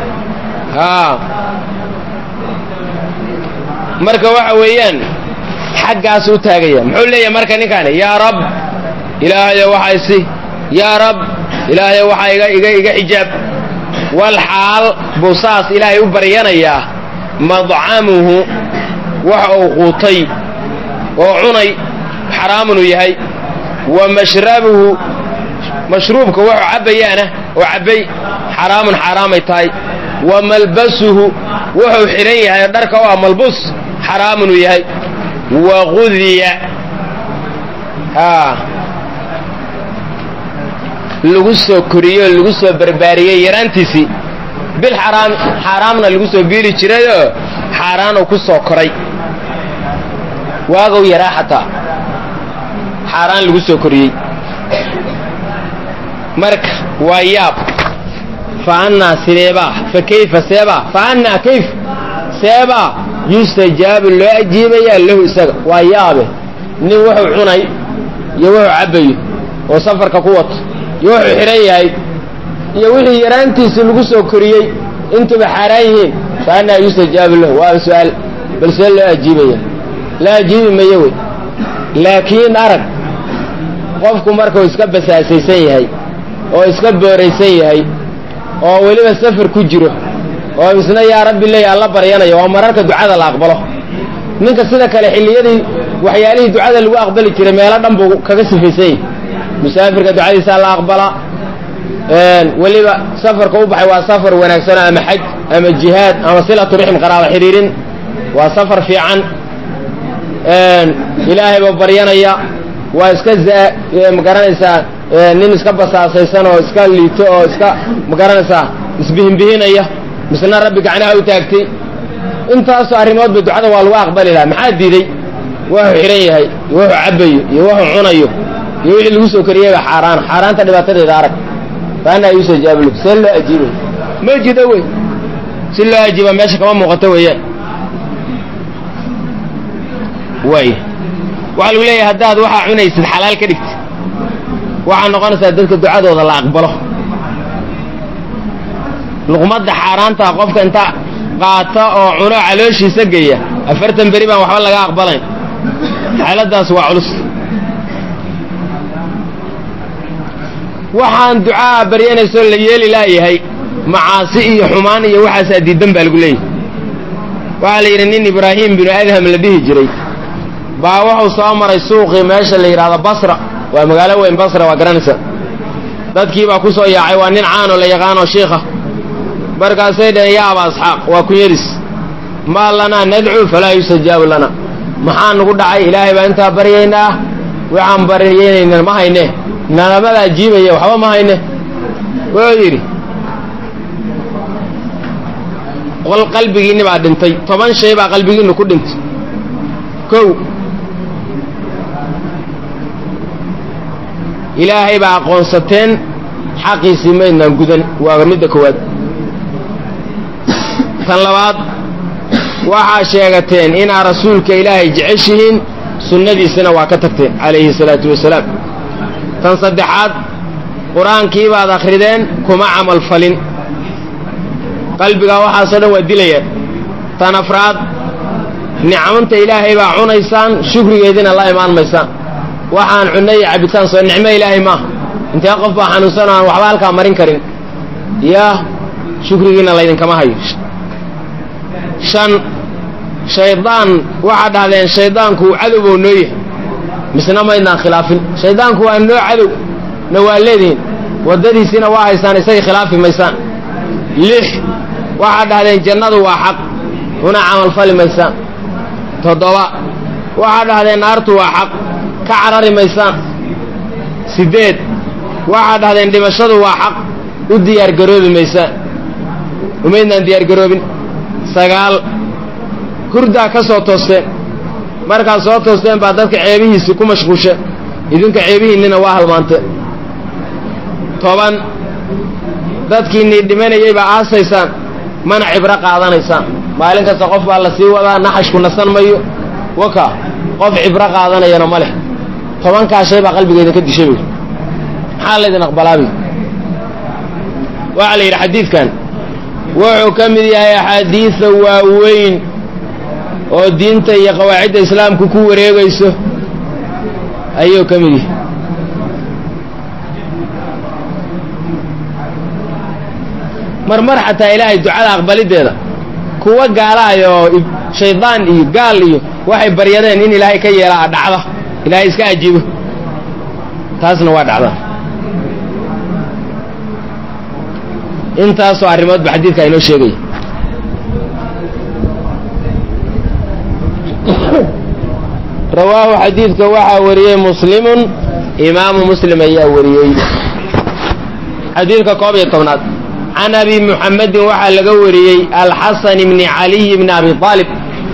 marka waxa weeyaan xaggaas u taagaya muxuu leeyahay marka ninkaani yaa rab ilaahayo waxa isi yaa rab ilaahayo waxaa iga iga iga xijaab wal xaal buu saas ilaahay u baryanayaa madcamuhu waxa uu quutay oo cunay xaraamunuu yahay wa mashrabuhu mashruubka wuxuu cabbayaana oo cabbay xaraamun xaaraamay tahay wa malbasuhu wuxuu xidhan yahay oo dharka u ah malbus xaraamunuu yahay wa qudiya haa lagu soo koriyey oo lagu soo barbaariyey yaraantiisii bil xaraam xaaraamna lagu soo biili jirayoo xaaraanuu ku soo koray waagow yaraa xataa xaaraan lagu soo koriyey marka waa yaab fa annaa sideebaa fa kayfa seebaa fa annaa kayf seebaa yustajaabu loo ajiibayaa lahu isaga waa yaabe nin wuxuu cunay iyo wuxuu cabbayo oo safarka ku wato iyo wuxuu xidhan yahay iyo wixii yaraantiisii lagu soo koriyey intuba xaaraan yihiin fa annaa yustajaabu lahu waa su-aal bal see loo ajiibaya la ajiibi mayo wey laakiin arag qofku markuu iska basaasaysan yahay oo iska booraysan yahay oo weliba safar ku jiro oo isna yaa rabbi leeya alla baryanayo waa mararka ducada la aqbalo ninka sida kale xilliyadii waxyaalihii ducada lagu aqbali jiray meelo dhan buu kaga sifaysan yahy musaafirka ducadiisaa la aqbalaa weliba safarka u baxay waa safar wanaagsano ama xaj ama jihaad ama silatu rixm qaraaba xidhiirin waa safar fiican ilaahay buu baryanaya waa iska magaranaysaa nin iska basaasaysan oo iska liito oo iska magaranaysaa isbihinbihinaya misna rabbi gacnaha u taagtay intaasoo arrimoodba ducada waa lagu aqbali lahaa maxaa diiday wuxuu xidhan yahay iyo wuxuu cabbayo iyo wuxuu cunayo iyo wixii lagu soo koriyeyba xaaraan xaaraanta dhibaatadeeda arag faanaa yuusa jaablu see loo ajiibay ma jido wey si loo ajiiba meesha kama muuqato weeyaan waay waxaa lagu leeyahay haddaad waxaa cunaysid xalaal ka dhigtid waxaa noqonaysaa dadka ducadooda la aqbalo luqmadda xaaraantaa qofka inta qaata oo cuno calooshiisa geya afartan beri baan waxba laga aqbalayn xaaladaas waa culus waxaan ducaa baryanaysoo la yeeli laayahay macaasi iyo xumaan iyo waxaasaa diidan baa lagu leeyahay waxaa la yidhi nin ibraahim binu adham la dhihi jiray baa wuxuu soo maray suuqii meesha la yidhaahdo basra waa magaalo weyn basra waa garanaysa dadkii baa ku soo yaacay waa nin caanoo la yaqaanoo shiikha markaasay dhaheen yaa aba asxaaq waa kunyadiis maa lanaa nadcuu falaa yustajaabu lana maxaa nugu dhacay ilaahay baa intaa baryaynaa waxaan baryaynayna ma hayne nalamada ajiibaya waxba ma hayne wuxuu yidhi qol qalbigiinni baa dhintay toban shay baa qalbigiinnu ku dhintay kow ilaahay baa aqoonsateen xaqiisii maydnaan gudan waa midda koowaad tan labaad waxaa sheegateen inaad rasuulka ilaahay jeceshihiin sunnadiisana waa ka tagteen calayhi salaatu wasalaam tan saddexaad qur-aankii baad akhrideen kuma camal falin qalbigaa waxaasoo dhan waa dilayaan tan afraad nicmanta ilaahay baa cunaysaan shukrigeediina la imaan maysaan waxaan cunno iyo cabitaan soo nicmo ilaahay maaha intee qof baa xanuunsan oo aan waxba halkaa marin karin yaa shukrigiina laydinkama hayo shan shaydaan waxaad dhahdeen shaydaanku cadowbou noo yahay misna maydnaan khilaafin shaydaanku waa noo cadow na waa leedihin waddadiisiina waa haysaan isagay khilaafi maysaan lix waxaad dhahdeen jannadu waa xaq una camalfali maysaan toddoba waxaa dhahdeen naartu waa xaq ka carari maysaan siddeed waxaa dhahdeen dhimashadu waa xaq u diyaargaroobi maysaan umaydnaan diyaargaroobin sagaal hurdaa ka soo toosteen markaad soo toosteen baa dadka ceebihiisii ku mashquushe idinka ceebihiinnina waa halmaanteen toban dadkiinnii dhimanayay baa aasaysaan mana cibro qaadanaysaan maalin kasta qof baa la sii wadaa naxashku nasan mayo waka qof cibro qaadanayana ma leh tobankaa shay baa qalbigeeda ka dishay buy maxaa laydin aqbalaabi waxaa la yidhi xadiidkan wuxuu ka mid yahay axaadiida waaweyn oo diinta iyo qawaacidda islaamku ku wareegayso ayuu ka mid yahay marmar xataa ilaahay ducada aqbalideeda kuwa gaalaay oo shaydaan iyo gaal iyo waxay baryadeen in ilaahay ka yeelaa dhacda ilaahay iska ajiibo taasna waa dhacda intaasoo arrimoodba xadiidka inoo sheegaya rawaahu xadiidka waxaa wariyey muslimun imaamu muslim ayaa wariyey xadiidka koob iyo tobnaad can abi muxamedin waxaa laga wariyey alxasan bni caliy bni abi aalib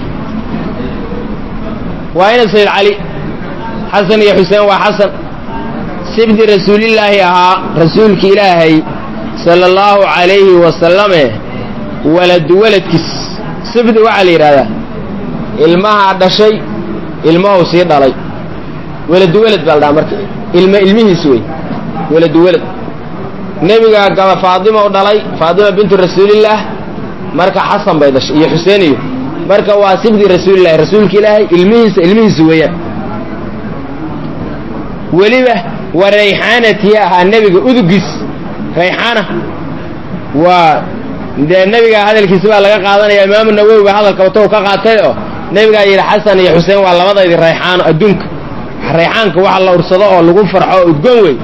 waa ina sayid cali xasan iyo xuseen waa xasan sibdi rasuulillaahi ahaa rasuulki ilaahay sala allahu calayhi wasalame waladu waladkiis sibdi waxaa la yidhahdaa ilmahaa dhashay ilmahu sii dhalay weladu welad baa la dhaha marka ilma ilmihiis wey weladu welad nebiga gaba faadima u dhalay faadima bintu rasuulillaah marka xasan bay dhashay iyo xuseen iyo marka waa sibdi rasuulillahi rasuulka ilaahay ilmihiisa ilmihiisa weeyaan weliba wa rayxaanatii ahaa nebiga udugiis rayxaana waa dee nebiga hadalkiisi baa laga qaadanaya imaamu nawowi baa hadalka wata u ka qaatay oo nebigaa yidhi xasan iyo xuseen waa labadaydi rayxaano adduunka rayxaanka waxa la ursado oo lagu farxo oo udgoon wey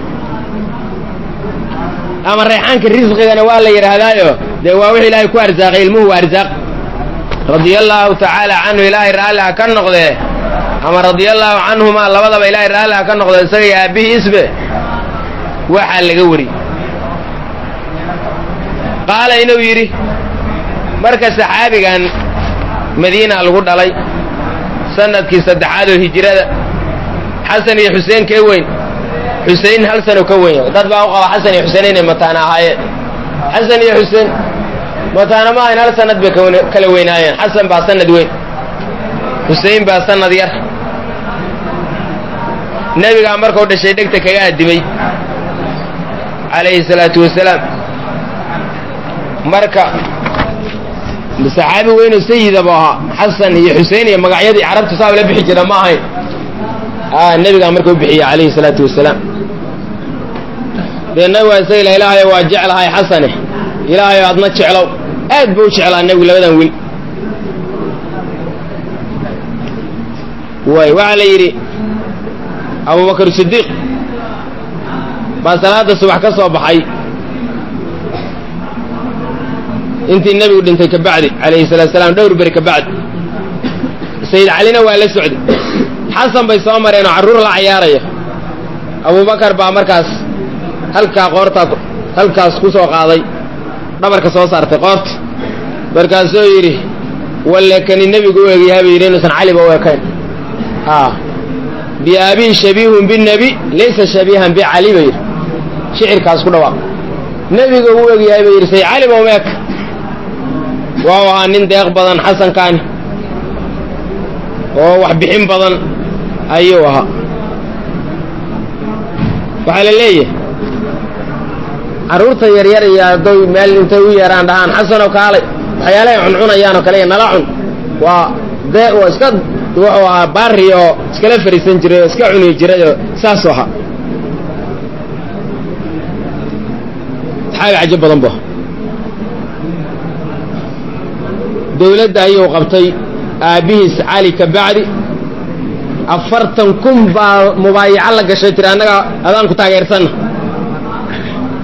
ama rayxaanka risqigana waa la yidhaahdaayo dee waa wix ilaahay ku arsaaqay ilmuhu waa arsaaq radia allaahu tacaala canhu ilaahay raalli ha ka noqdee ama radia allaahu canhumaa labadaba ilaahay raalli ha ka noqdee isaga iyo aabbihiisbe waxaa laga wari qaala inuu yidhi marka saxaabigan madiina lagu dhalay sanadkii saddexaad oo hijrada xasan iyo xuseen kee weyn xusein hal sano ka weyn dad baa u qaba xasan iyo xuseen inay mataana ahaayeen xasan iyo xuseen mataana ma ahayn hal sanad bay kala weynaayeen xasan baa sanad weyn xusein baa sanad yar nebigaa markuu dhashay dhegta kaga addimay calayhi salaatu wasalaam marka saxaabi weynoo sayidaba ahaa xasan iyo xusein iyo magacyadii carabta saab la bixi jira ma ahayn nebigaa marka u bixiye calayhi salaatu wasalaam dee nabigaa isaga ila ilaahayo waa jeclahay xasane ilaahayo adna jeclow aad buu u jeclaa nebigu labadan wiil way waxaa la yidhi abubakar sidiiq baa salaada subax ka soo baxay intii nebigu dhintay ka bacdi calayhi salatu salaam dhowr beri ka bacdi sayid calina waa la socday xasan bay soo mareen oo carruur la cayaaraya abubakar baa markaas halkaa qoortaa halkaas ku soo qaaday dhabarka soo saartay qoorta markaasuu yidhi walle kani nebigu u egyahay bay yidhi inuusan caliba u ekayn a biabii shabiihun binebi laysa shabiihan bicali bay yidhi shicirkaas ku dhawaaq nebiga u egyahay bay yidhi say caliba uma eka waa ahaa nin deeq badan xasankaani oo wax bixin badan ayuu ahaa waxaa la leeyahay carruurta yaryar iyo hadday meel intay u yeeraan dhahaan xasanow kaalay waxyaalahay cuncunayaan oo kale iyo nala cun waa dee oo iska wuxuu ahaa baari oo iskala fariisan jiray oo iska cuni jiray oo saasuu ahaa saxaabi cajo badan bu dowladda ayuu qabtay aabbihiis cali ka bacdi afartan kun baa mubaayaco la gashay tiri annaga adaan ku taageersanna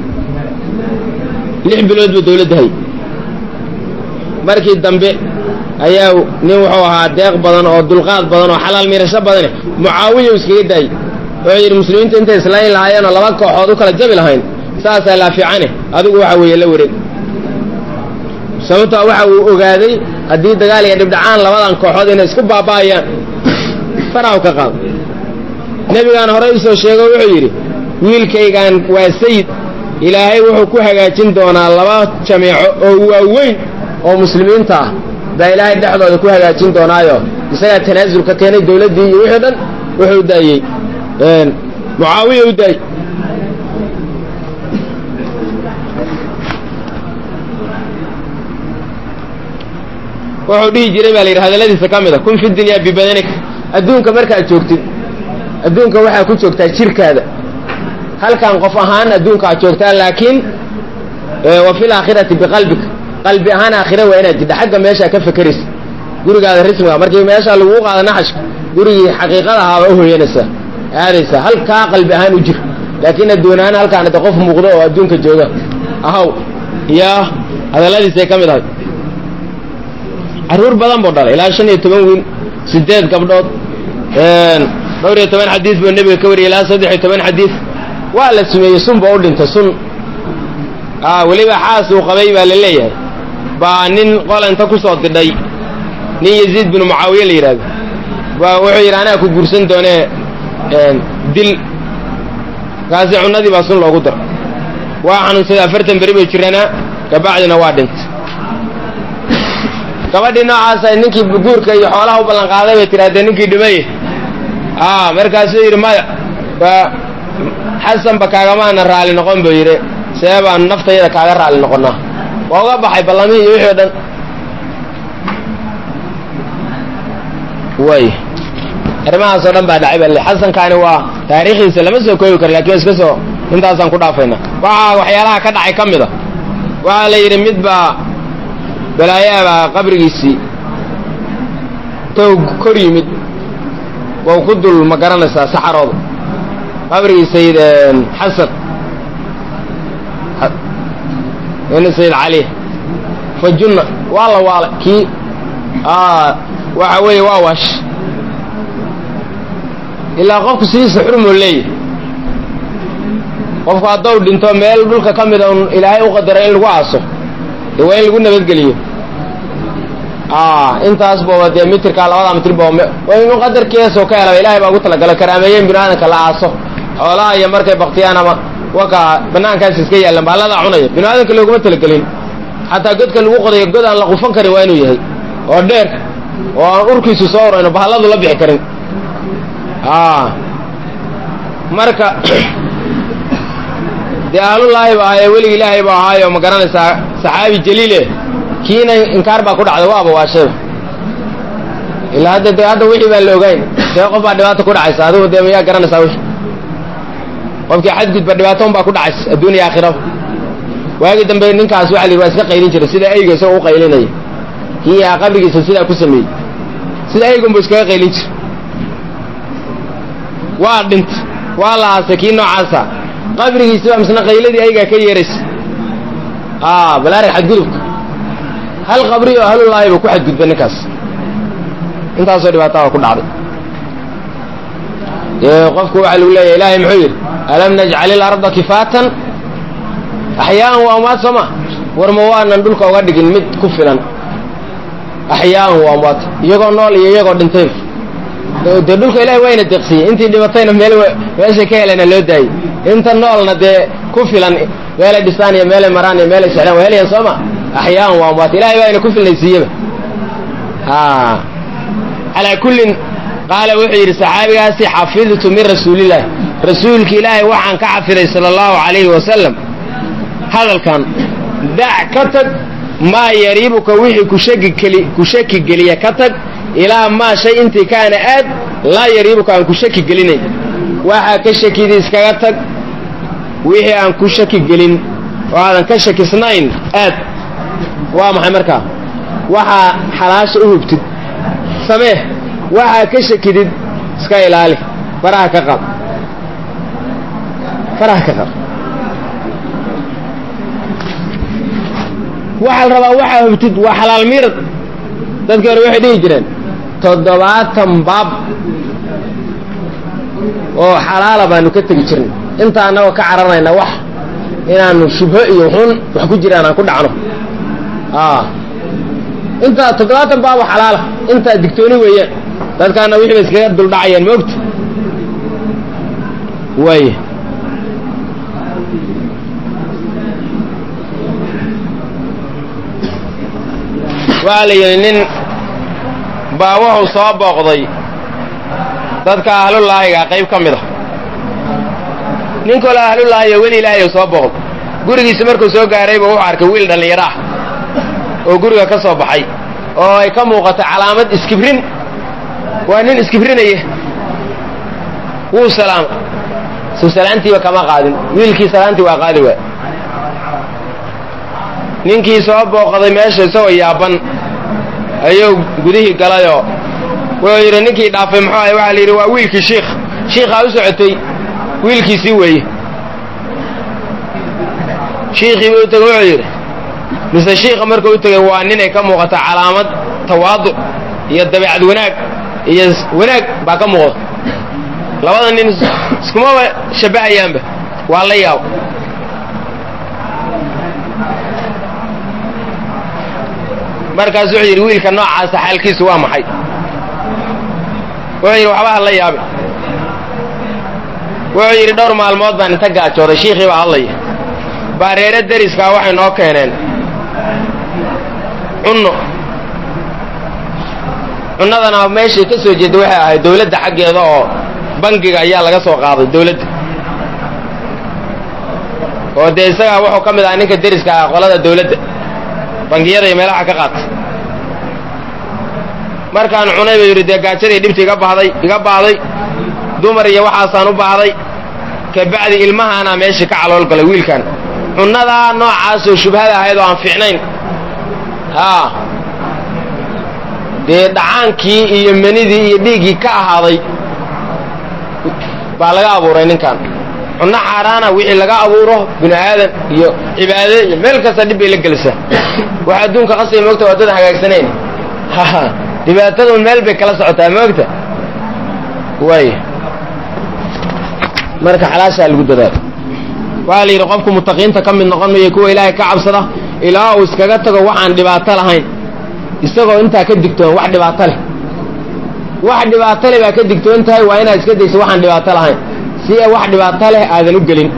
lix bilood buu dowladda hay markii dambe ayaa nin wuxuu ahaa deeq badan oo dulqaad badan oo xalaal miirasho badane mucaawiya iskaga daayey wuxuu yidhi muslimiinta intay islayn lahaayeenoo laba kooxood u kala jabi lahayn saasaa laa fiicane adigu waxa weeye la wareeg sababtoo waxa uu ogaaday haddii dagaal iyo dhibdhacaan labadan kooxood inay isku baaba'ayaan farahu ka qaado nebigaan horey usoo sheego wuxuu yidhi wiilkaygan waa sayid ilaahay wuxuu ku hagaajin doonaa laba jameeco oo waaweyn oo muslimiinta ah baa ilaahay dhexdooda ku hagaajin doonaayo isagaa tanaasul ka keenay dowladdii iyo wixii dhan wuxuu daayey mucaawiya u daayey wuxuu dhihi jiray baa la yidhi hadalladiisa ka mid a kun fi dunyaa bibadanika adduunka markaad joogtid adduunka waxaa ku joogtaa jirkaada halkan qof ahaan adduunka aad joogtaa laakiin wa fi laakhirati biqalbika qalbi ahaan aakhira waa inaad jidha xagga meeshaa ka fekeraysa gurigaada rismiga markii meeshaa laguu qaada naxashka gurigii xaqiiqada ahaaba u hoyanaysaa aadaysaa halkaa qalbi ahaan u jir laakiin adduun ahaan halkaan de qof muuqdo oo adduunka jooga ahaw iyo hadalladiisay ka mid ahay carruur badan buu dhalay ilaa shan iyo toban wiil sideed gabdhood dhowr iyo toban xadiis buu nebiga ka wariyay ilaa saddex iyo toban xadiis waa la sumeeyey sun ba u dhintay sun weliba xaas uu qabay baa la leeyahay baa nin qolanta ku soo didhay nin yaziid binu mucaawiye la yidhahdo waa wuxuu yidhi anaa ku guursan doonee dil markaasi cunnadii baa sun loogu dar waa xanuunsaday afartan beri bay jiranaa kabacdina waa dhintay gabadhii noocaasa ninkii guurka iyo xoolaha u ballanqaaday bay tidhahdee ninkii dhimaye markaasuu yidhi maya xasanba kaagamaana raalli noqon buu yidhi see baanu naftayada kaaga raalli noqonnaa waa uga baxay ballamihii iyo wixii o dhan way arrimahaasoo dhan baa dhacay baa le xasankaani waa taariikhdiisa lama soo koobi karo lakin iska soo intaasaan ku dhaafayna waxaa waxyaalaha ka dhacay ka mid a waxaa la yidhi mid baa balaayaabaa qabrigiisii toog kor yimid wau ku dul ma garanaysaa saxarooda qabrigii sayid xasan in sayid cali fa junna waa la waalay kii waxa weeye waa waash ilaa qofku sidiisa xurmoo leeyahy qofku haddou dhinto meel dhulka ka mida un ilaahay u qadaray in lagu aaso dee waa in lagu nabadgeliyo intaas booba dee mitirkaa labada mitir booba inu qadarkeesoo ka helaba ilahay baa ugu talagalo karaameeyen binu aadamka la aaso xoolaha iyo markay baktiyaan ama waka banaankaas iska yaallan bahalladaa cunaya binu aadamka looguma talagelin xataa godka lagu qodayo god aan la qufan karin waa inuu yahay oo dheer oo aan urkiisu soo urayno bahalladu la bixi karin marka dee ahlullaahi ba ahaye welig ilaahay ba ahaayo ma garanaysaa saxaabi jaliile kiina inkaar baa ku dhacday waaba waashayba ilaa hadda de hadda wixii baan la ogayn dee qof baa dhibaata ku dhacaysa adigu dee mayaa garanaysaa wixii qofkii xadgudba dhibaatoon baa ku dhacaysa adduuniya aakhiraba waagii dambe ninkaas waxa la yidhi waa iska qaylin jiray sida eyga isagoo u qaylinaya kii aa qabrigiisa sidaa ku sameeyey sida eygunbu iskaga qaylin jira waa dhintay waa la aasay kii noocaasa qabrigiisi baa misna qayladii aygaa ka yeeraysa balaarag xadgudubka hal qabri oo ahlullaahi buu ku xadgudbay ninkaas intaasoo dhibaataa ku dhacday qofku waxaa lagu leeyahy ilaahay muxuu yidhi alam najcal ilarda kifaatan axyaaan waa amwaad soo ma war ma waanan dhulka uga dhigin mid ku filan axyaaan waa amwaad iyagoo nool iyo iyagoo dhintayba dee dhulka ilahay wayna deeqsiyey intii dhibatayna meel meeshay ka helena loo daayey inta noolna dee ku filan meelay dhisaan iyo meelay maraan iyo meelay sexdaan waa helayaan soo ma axyaaan waa amwaad ilahay baa ina ku filnaysiiyeba calaa kullin qaala wuxuu yidhi saxaabigaasi xafidtu min rasuulillahi rasuulki ilaahay waxaan ka xafiday sala allahu calayhi wasalam hadalkan dac ka tag maa yariibuka wixii kushakikeli ku shaki geliya ka tag ilaa maa shay intii kaana aad laa yariibuka aan ku shaki gelinayn waxaa ka shakidii iskaga tag wixii aan ku shaki gelin oo aadan ka shakisnayn aad waa maxay markaa waxaa xalaasha u hubtid samee waxaa ka shakidid iska ilaali faraha ka qab faraha ka qab waxaa la rabaa waxaa hubtid waa xalaal miirad dadkii hore waxay dhihi jireen toddobaatan baab oo xalaala baanu ka tegi jirnay inta annagoo ka cararayna wax inaanu shubho iyo xun wax ku jiraan aan ku dhacno intaa toddobaatan baabo xalaala intaa digtooni weeyaan dadkaana wixii ba iskaga duldhacayaan moogta waaya waxaa la yidhi nin baa wuxuu soo booqday dadka ahlulaahiga qayb ka mid a nin kaloo ahlulaahiyo weli ilaahay soo booqday gurigiisa markuu soo gaarayba wuxuu arkay wiil dhallinyaro ah oo guriga ka soo baxay oo ay ka muuqato calaamad iskibrin waa nin iskibrinaya wuu salaama suu salaantiiba kama qaadin wiilkii salaantii waa qaadi waay ninkii soo booqday meesha isagoo yaaban ayuu gudihii galayoo wuxuu yidhi ninkii dhaafay muxuu ahay waxaa la yidhi waa wiilkii shiikh shiikhaa u socotay wiilkiisii weeye shiikhii buu u tegey wuxuu yidhi mise shiikha markuu u tegey waa ninay ka muuqata calaamad tawaaduc iyo dabeecad wanaag iyo wanaag baa ka muuqda labada nin iskumaba shabbahayaanba waa la yaabo markaas wuxuu yidhi wiilka noocaasa xaalkiisu waa maxay wuxuu yidhi waxba ha la yaabin wuxuu yidhi dhowr maalmood baan inta gaajooday shiikhii baa hadlaya baareere deriskaa waxay noo keeneen cunno cunnadana meeshay ka soo jeedda waxay ahayd dawladda xaggeeda oo bangiga ayaa laga soo qaaday dawladda oo dee isagaa wuxuu ka mid ahaa ninka deriska ah qolada dawladda bangiyada iyo meelaha ka qaata markaan cunay buu yidhi dee gaajadii dhibta iga bahday iga baahday dumar iyo waxaasaan u baahday kabacdi ilmahaanaa meeshii ka calool galay wiilkan cunnadaa noocaasoo shubhada ahayd oo aan fiicnayn haa dee dhacaankii iyo menidii iyo dhiiggii ka ahaaday baa laga abuuray ninkan cunno xaaraana wixii laga abuuro bini aadan iyo cibaade iyo meel kasta dhib bay la gelisaa wax adduunka qasay moogta waa dad hagaagsanayn dhibaatadun meel bay kala socotaa moogta waay marka xalaashaa lagu dadaalo waxaa la yidhi qofku mutaqiinta ka mid noqon maya kuwa ilaahay ka cabsada ilaa uu iskaga tago waxaan dhibaato lahayn isagoo intaa ka digtoon wax dhibaato leh wax dhibaato leh baa ka digtoon tahay waa inaad iska dayso waxaan dhibaato lahayn si a wax dhibaato leh aadan u gelin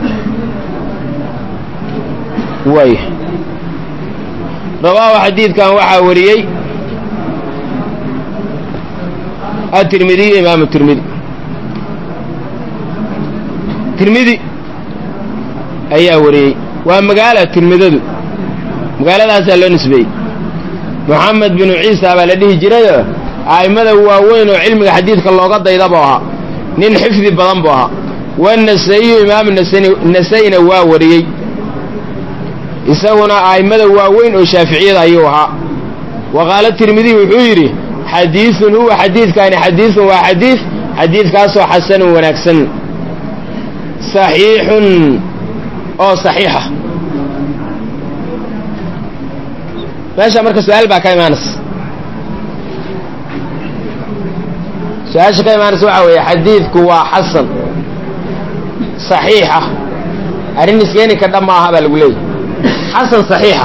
waay rawaahu xadiidkan waxaa wariyey atirmidiy imaamu tirmidi tirmidi ayaa wariyey waa magaala tirmidadu magaaladaasaa loo nisbeeyey moxamed binu ciisa baa la dhihi jirayoo a'immada waaweyn oo cilmiga xadiidka looga dayda buu ahaa nin xifdi badan buu ahaa wanasa'iyu imaamu nasa'ina waa wariyey isaguna a'immada waaweyn oo shaaficiyada ayuu ahaa wa qaala tirmidiy wuxuu yidhi xadiidun huwa xadiidkaani xadiidun waa xadiid xadiidkaasoo xasanun wanaagsan saxiixun oo saxiixa meesha marka su-aal baa ka imaanaysa su-aasha ka imaanaysa waxaa weeye xadiidku waa xasan saxiixa arrin iskeeni ka dhab maaha baa lagu leeyahy xasan saxiixa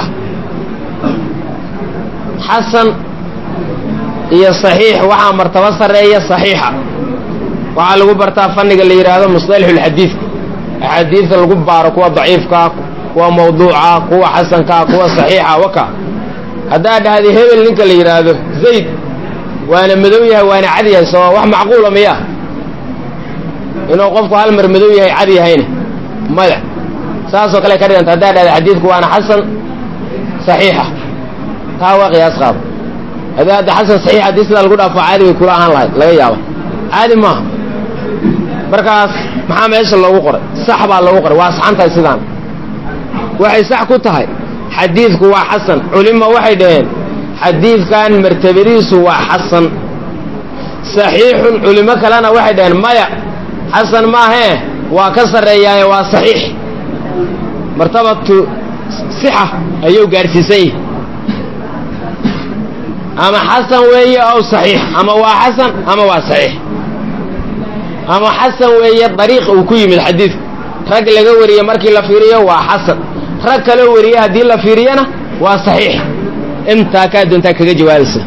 xasan iyo saxiix waxaa martabo sarreeya saxiixa waxaa lagu bartaa fanniga la yidhaahdo musطalaxulxadiidka axaadiidta lagu baaro kuwa daciifkaa kuwa mawduuca kuwa xasankaa kuwa saxiixa waka haddaad dhahday hebel ninka la yidhaahdo zayd waana madow yahay waana cad yahay soo wax macquula miya inuu qofku hal mar madow yahay cad yahayna maya saasoo kale ka dhiganta haddaad dhahday xadiidku waana xasan saxiixa taa waa qiyaas qaado haddii hadda xasan saxiix haddii sidaa lagu dhaafo caadi bay kula ahaan lahayd laga yaaba caadi maaha markaas maxaa meesha loogu qoray sax baa loogu qoray waa saxan tahay sidaan waxay sax ku tahay xadiidku waa xasan culimo waxay dhaheen xadiidkan martabadiisu waa xasan saxiixun culimo kalena waxay dhaheen maya xasan maahee waa ka sarreeyaaye waa saxiix martabatu sixa ayuu gaadhsiisan yahi ama xasan weeye ow saxiix ama waa xasan ama waa saxiix ama xasan weeye dariiq uu ku yimid xadiidku rag laga wariye markii la fiiriyo waa xasan rag kaloo wariye haddii la fiiriyana waa saxiix intaa kaa doontaa kaga jawaabaysa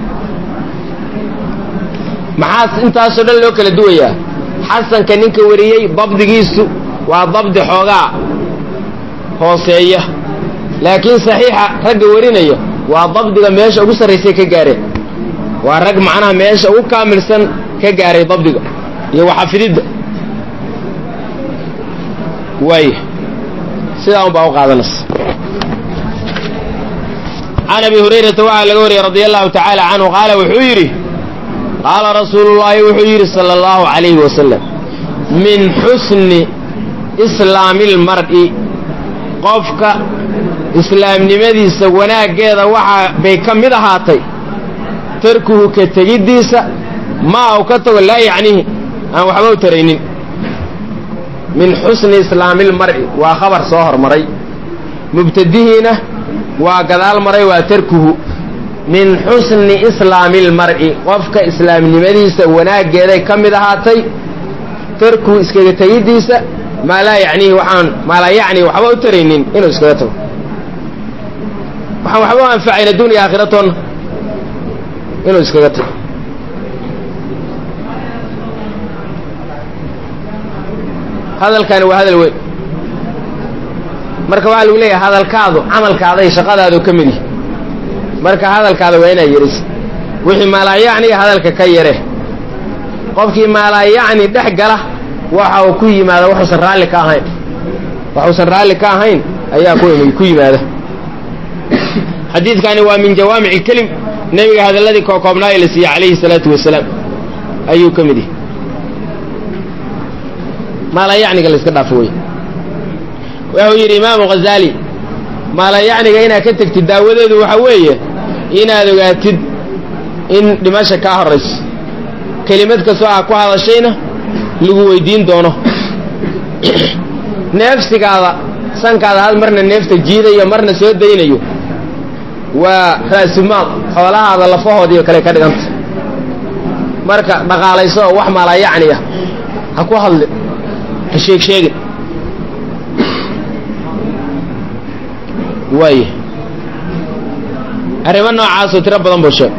maxaa intaasoo dhan loo kala duwayaa xasanka ninka wariyey dabdigiisu waa dabdi xoogaa hooseeya laakiin saxiixa ragga warinaya waa dabdiga meesha ugu sarraysay ka gaareen waa rag macnaha meesha ugu kaamilsan ka gaaray dabdiga iyo waxafididda waay sidaa un baa u qaadanaysa can abi hurayrata waxaa laga wariyey radia allahu tacaala canhu qaala wuxuu yidhi qaala rasuulu llaahi wuxuu yidhi sala allahu calayhi wasalam min xusni islaami lmar'i qofka islaamnimadiisa wanaaggeeda waxaa bay ka mid ahaatay tarkuhu ka tegiddiisa maa u ka tago laa yacnihi aan waxba u taraynin min xusni islaami lmar'i waa khabar soo hormaray mubtadihiina waa gadaal maray waa tarkuhu min xusni islaami lmar'i qofka islaamnimadiisa wanaaggeeday ka mid ahaatay tarkuhu iskaga tegiddiisa maa laa yacnihi waxaan maa laa yacni waxba u taraynin inuu iskaga tago waxaan waxba u anfacayn adduuniya aakhiratoonna inuu iskaga tago hadalkani waa hadal weyn marka waxaa lagu leeyahay hadalkaadu camalkaada iyo shaqadaadu ka mid yihi marka hadalkaada waa inaa yeris wixii maalaayacniga hadalka ka yare qofkii maalaayacni dhex gala waxa uu ku yimaada waxuusan raalli ka ahayn waxuusan raalli ka ahayn ayaa ku yimaada xadiidkani waa min jawaamic ilkelim nebiga hadalladii kookoobnaa ee la siiyey calayhi salaatu wasalaam ayuu ka mid yahay maalayacniga la iska dhaafo wey wuxuu yidhi imaamu ghazaali maalayacniga inaad ka tegtid daawadeedu waxa weeye inaad ogaatid in dhimasha kaa horrayso kelimad kastoo aa ku hadashayna lagu weydiin doono neefsigaada sankaada had marna neefta jiidayo marna soo daynayo waa ra'sumaal xoolahaada lafahoodiiyo kale ka dhiganta marka dhaqaalayso oo wax maalayacni ah ha ku hadli ha sheeg sheegin waay arrimo noocaasoo tiro badan buu sheeg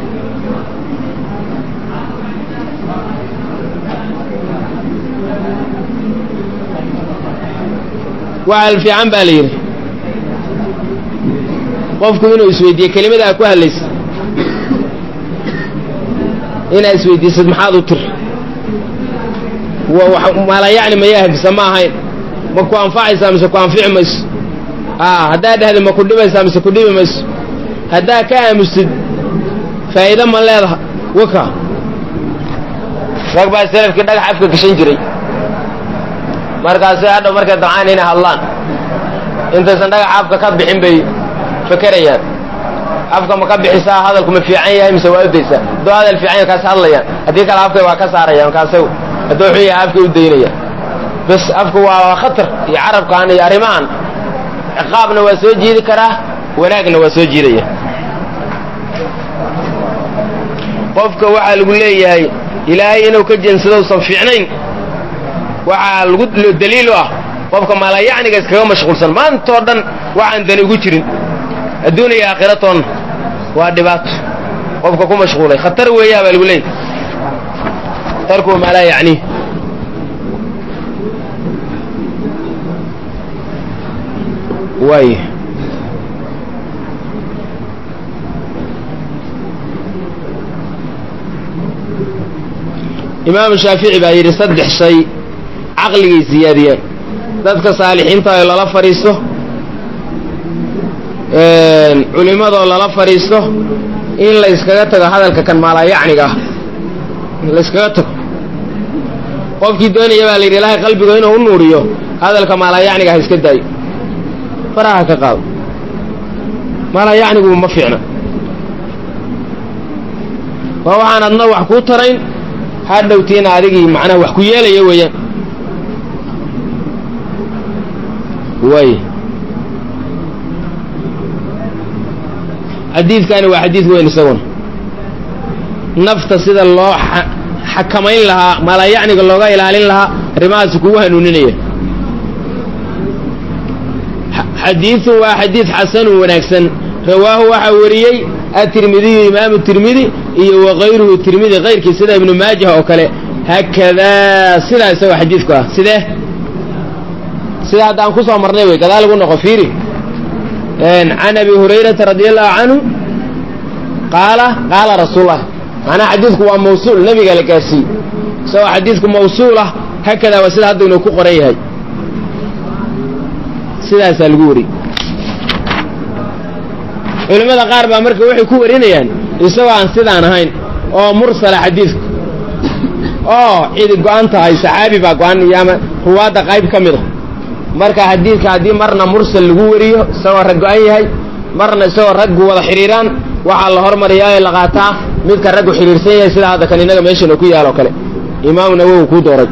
waxal fiican baa la yidhi qofku inuu isweydiiye kelimada aa ku hadlaysa inaad isweydiisad maxaad u tir maalayacni mayaa hagsa ma ahayn ma ku anfacaysaa mise ku anfici mayso a haddaad dhahda ma ku dhibaysaa mise ku dhibi mayso haddaa ka aamustid faa'iido ma leedaha waka rag baa salafkii dhagax afka gashan jiray markaasi hadhow markay dabcaan inay hadlaan intaysan dhagax afka ka bixin bay fakerayaan afka ma ka bixisaa hadalku ma fiican yahay mise waa udaysaa hadduu hadal fiican yahay kaas hadlayaan haddii kale afkay waa ka saarayaan kaase hadduu xun yahay afkay u daynayaan bas afku waa khatar iyo carabkan iyo arrimahan ciqaabna waa soo jiidi karaa wanaagna waa soo jiidaya qofka waxaa lagu leeyahay ilaahay inuu ka jeensado usan fiicnayn waxaa lagu daliil u ah qofka maalayacniga iskaga mashquulsan maantoo dhan waxaan dani ugu jirin adduuna iyo aakhiratoonna waa dhibaato qofka ku mashquulay khatar weeyaa baa lagu leeyahy tarku maa laa yacniih waay imaamu shaafici baa yidhi saddex shay caqligay siyaadiyeen dadka saalixiinta oo lala fadhiisto culimmadoo lala fadhiisto in la yskaga tago hadalka kan maalayacniga ah la yskaga tago qofkii doonaya baa la yidhi ilaahay qalbiga inuu u nuuriyo hadalka maalayacniga ha iska daayo faraha ka qaado maalayacnigu ma fiicna waa waxaan adna wax kuu tarayn hadhowtiina adigii macnaha wax ku yeelaya weeyaan way xadiidkani waa xadiid weyn isaguna nafta sida loo xakamayn lahaa malayacniga looga ilaalin lahaa arrimahaas kugu hanuuninaya xadiidun waa xadiid xasanun wanaagsan rawaahu waxaa wariyey atirmidiyu imaamu tirmidi iyo wakayruhu tirmidi kayrkii sida ibnu maajah oo kale haakadaa sidaa isagoo xadiidku ah sidee sida hadda aan ku soo marnay wey gadaal ugu noqo fiiri can abi hurayrata radi allahu canhu qaala qaala rasuulah macnaha xadiidku waa mawsuul nabiga la gaarsiiyey isagoo xadiidku mawsuul ah haakadaa waa sida hadda inuu ku qoran yahay sidaasaa lagu wariyey culimmada qaar baa marka waxay ku warinayaan isagoo aan sidaan ahayn oo mursala xadiidku oo cidi go-an tahay saxaabi baa go-an iyo ama ruwaadda qayb ka mid a marka xadiidka haddii marna mursal lagu wariyo isagoo rag go-an yahay marna isagoo raggu wada xidhiiraan waxaa la hormariyaa ee la qaataa midka raggu xidhiirsan yahay sida hadda kan innaga meeshana ku yaal oo kale imaamu nawowi kuu dooray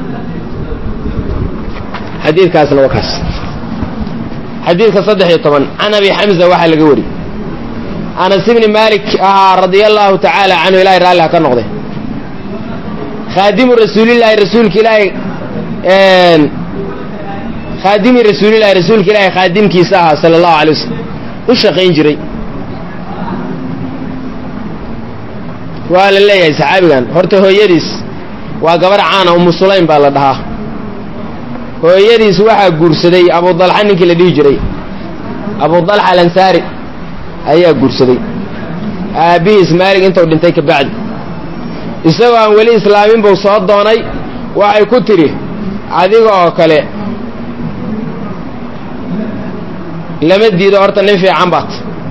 xadiidkaasna waa kaas xadiidka saddex iyo toban can abi xamza waxaa laga wariyey anas ibni maalik ahaa radia allaahu tacaala canhu ilahay raalli ha ka noqday khaadimu rasuulillaahi rasuulka ilaahay khaadimi rasuulillahi rasuulka ilaahay khaadimkiisa ahaa sala allahu alay wasalam u shaqayn jiray waa la leeyahay saxaabigan horta hooyadiis waa gabar caana umu sulaym baa la dhahaa hooyadiis waxaa guursaday abudalxa ninkii la dhihi jiray abudalxa alansaari ayaa guursaday aabbihiis maalig intuu dhintay ka bacdi isagoo aan weli islaamin buu soo doonay waxay ku tidhi adiga oo kale lama diido horta nin fiican baad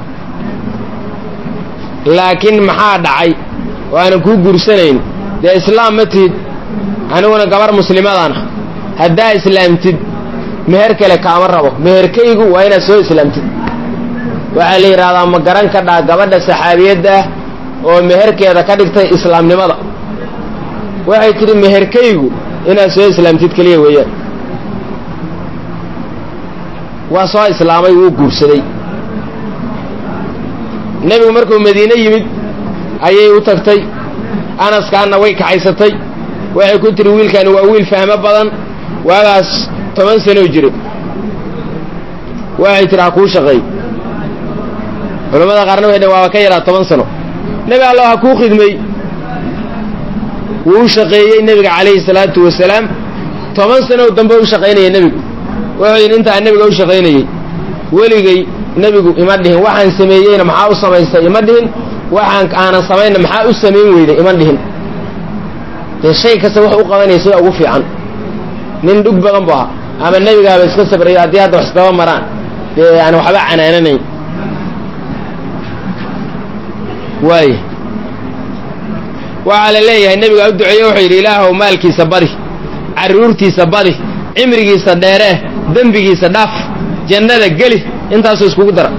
laakiin maxaa dhacay oo aanan kuu guursanayn dee islaam ma tihid aniguna gabar muslimadaana haddaa islaamtid meher kale kaama rabo meherkaygu waa inaad soo islaamtid waxaa la yidhahdaa ma garan ka dhaa gabadha saxaabiyadda ah oo meherkeeda ka dhigtay islaamnimada waxay tidhi meherkaygu inaad soo islaamtid keliya weeyaan waa soo islaamay wuu guursaday nebigu markuu madiine yimid ayay u tagtay anaskaanna way kaxaysatay waxay ku tidhi wiilkaani waa wiil fahmo badan waagaas toban sanoo jiray waxay tidhi ha kuu shaqeey culamada qaarna waxay dhn waaba ka yaraa toban sano nebi allo ha kuu khidmay wuu u shaqeeyey nebiga calayhi salaatu wasalaam toban sanoo dambe u shaqaynaya nebigu wuxuu yidhi intaa nebiga u shaqaynayey weligay nebigu ima dhihin waxaan sameeyeyna maxaa u samaystay ima dhihin waxaan aanan samaynna maxaa u samayn weyday ima dhihin dee shay kasta wax u qabanaya sida ugu fiican nin dhug badan bu ahaa ama nebigaaba iska sabrayo haddii hadda wax isdaba maraan dee aan waxba canaananayn waay waxaa la leeyahay nebiga u duceeye wuxuu yidhi ilaahow maalkiisa badi carruurtiisa badi cimrigiisa dheeree dembigiisa dhaaf jannada geli intaasuu iskugu dara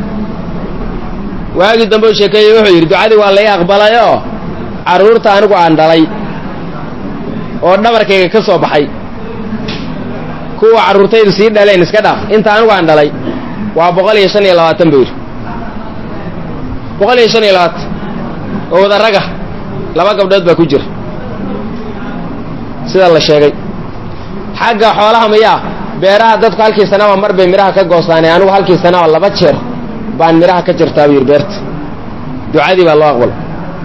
waagii dambe u sheekeeyey wuxuu yidhi ducadii waa lai aqbalay oo carruurta anigu aan dhalay oo dhabarkayga ka soo baxay kuwa carruurtaydu sii dhaleen iska dhaaf inta anigu aan dhalay waa boqol iyo shan iyo labaatan buu yidhi boqol iyo shan iyo labaatan oo wada raga laba gabdhood baa ku jira sida la sheegay xagga xoolaha miyaa beeraha dadku halkii sanaba mar bay midhaha ka goostaane anigu halkii sanaba laba jeer baan midhaha ka jirtaa buu yidhi beerta ducadii baa loo aqbala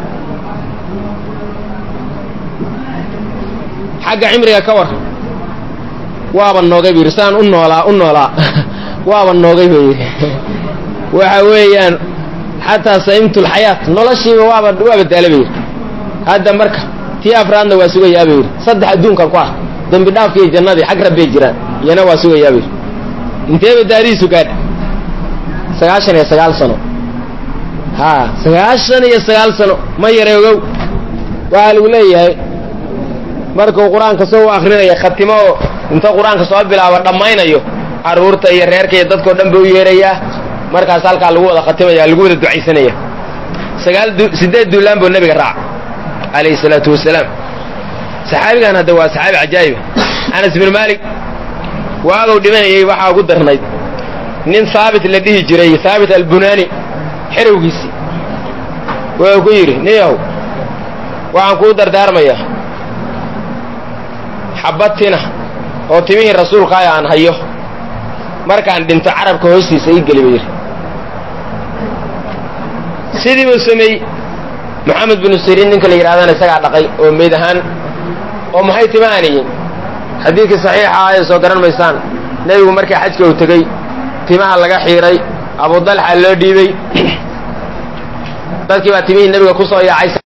xagga cimriga ka war waaba noogay buu yidhi sidaan u noolaa u noolaa waaba noogay buu yidhi waxa weeyaan xataa saimtu lxayaat noloshiiba waaba waaba daala bay yidhi hadda marka tii afraadna waa sugayaa bay yidhi saddex adduunkan ku ah dembi dhaafka iyo jannadii xag rabbay jiraan iyana waa sugayaa bay yidhi inteeba daadihiisu gaadh sagaashan iyo sagaal sano haa sagaashan iyo sagaal sano ma yara ogow waxaa lagu leeyahay markuu qur-aanka soo u akrinaya khatimo oo inta qur-aanka soo bilaabo dhammaynayo carruurta iyo reerka iyo dadkao dhan ba u yeerayaa markaas halkaa lagu wada khatimaya lagu wada ducaysanaya sagaal sideed duulaan buu nebiga raaca calayhi salaatu wasalaam saxaabigan hadda waa saxaabi cajaa'iba anas bin maalik waagow dhimanayay waxaa ugu darnayd nin haabit la dhihi jiray haabit albunaani xerowgiisii wuxuu ku yidhi niyow waxaan kuu dardaarmayaa xabad tina oo timihii rasuulkaaya aan hayo markaan dhinto carabka hoostiisa ii geli ba yidhi sidii buu sameeyey moxamed binu siriin ninka la yidhahdana isagaa dhaqay oo meyd ahaan oo maxay timahanyiin xadiidkii saxiixa ah ee soo garan maysaan nebigu markii xajka uu tegey timaha laga xiiray abudalxa loo dhiibey dadkii baa timihii nebiga ku soo yaacay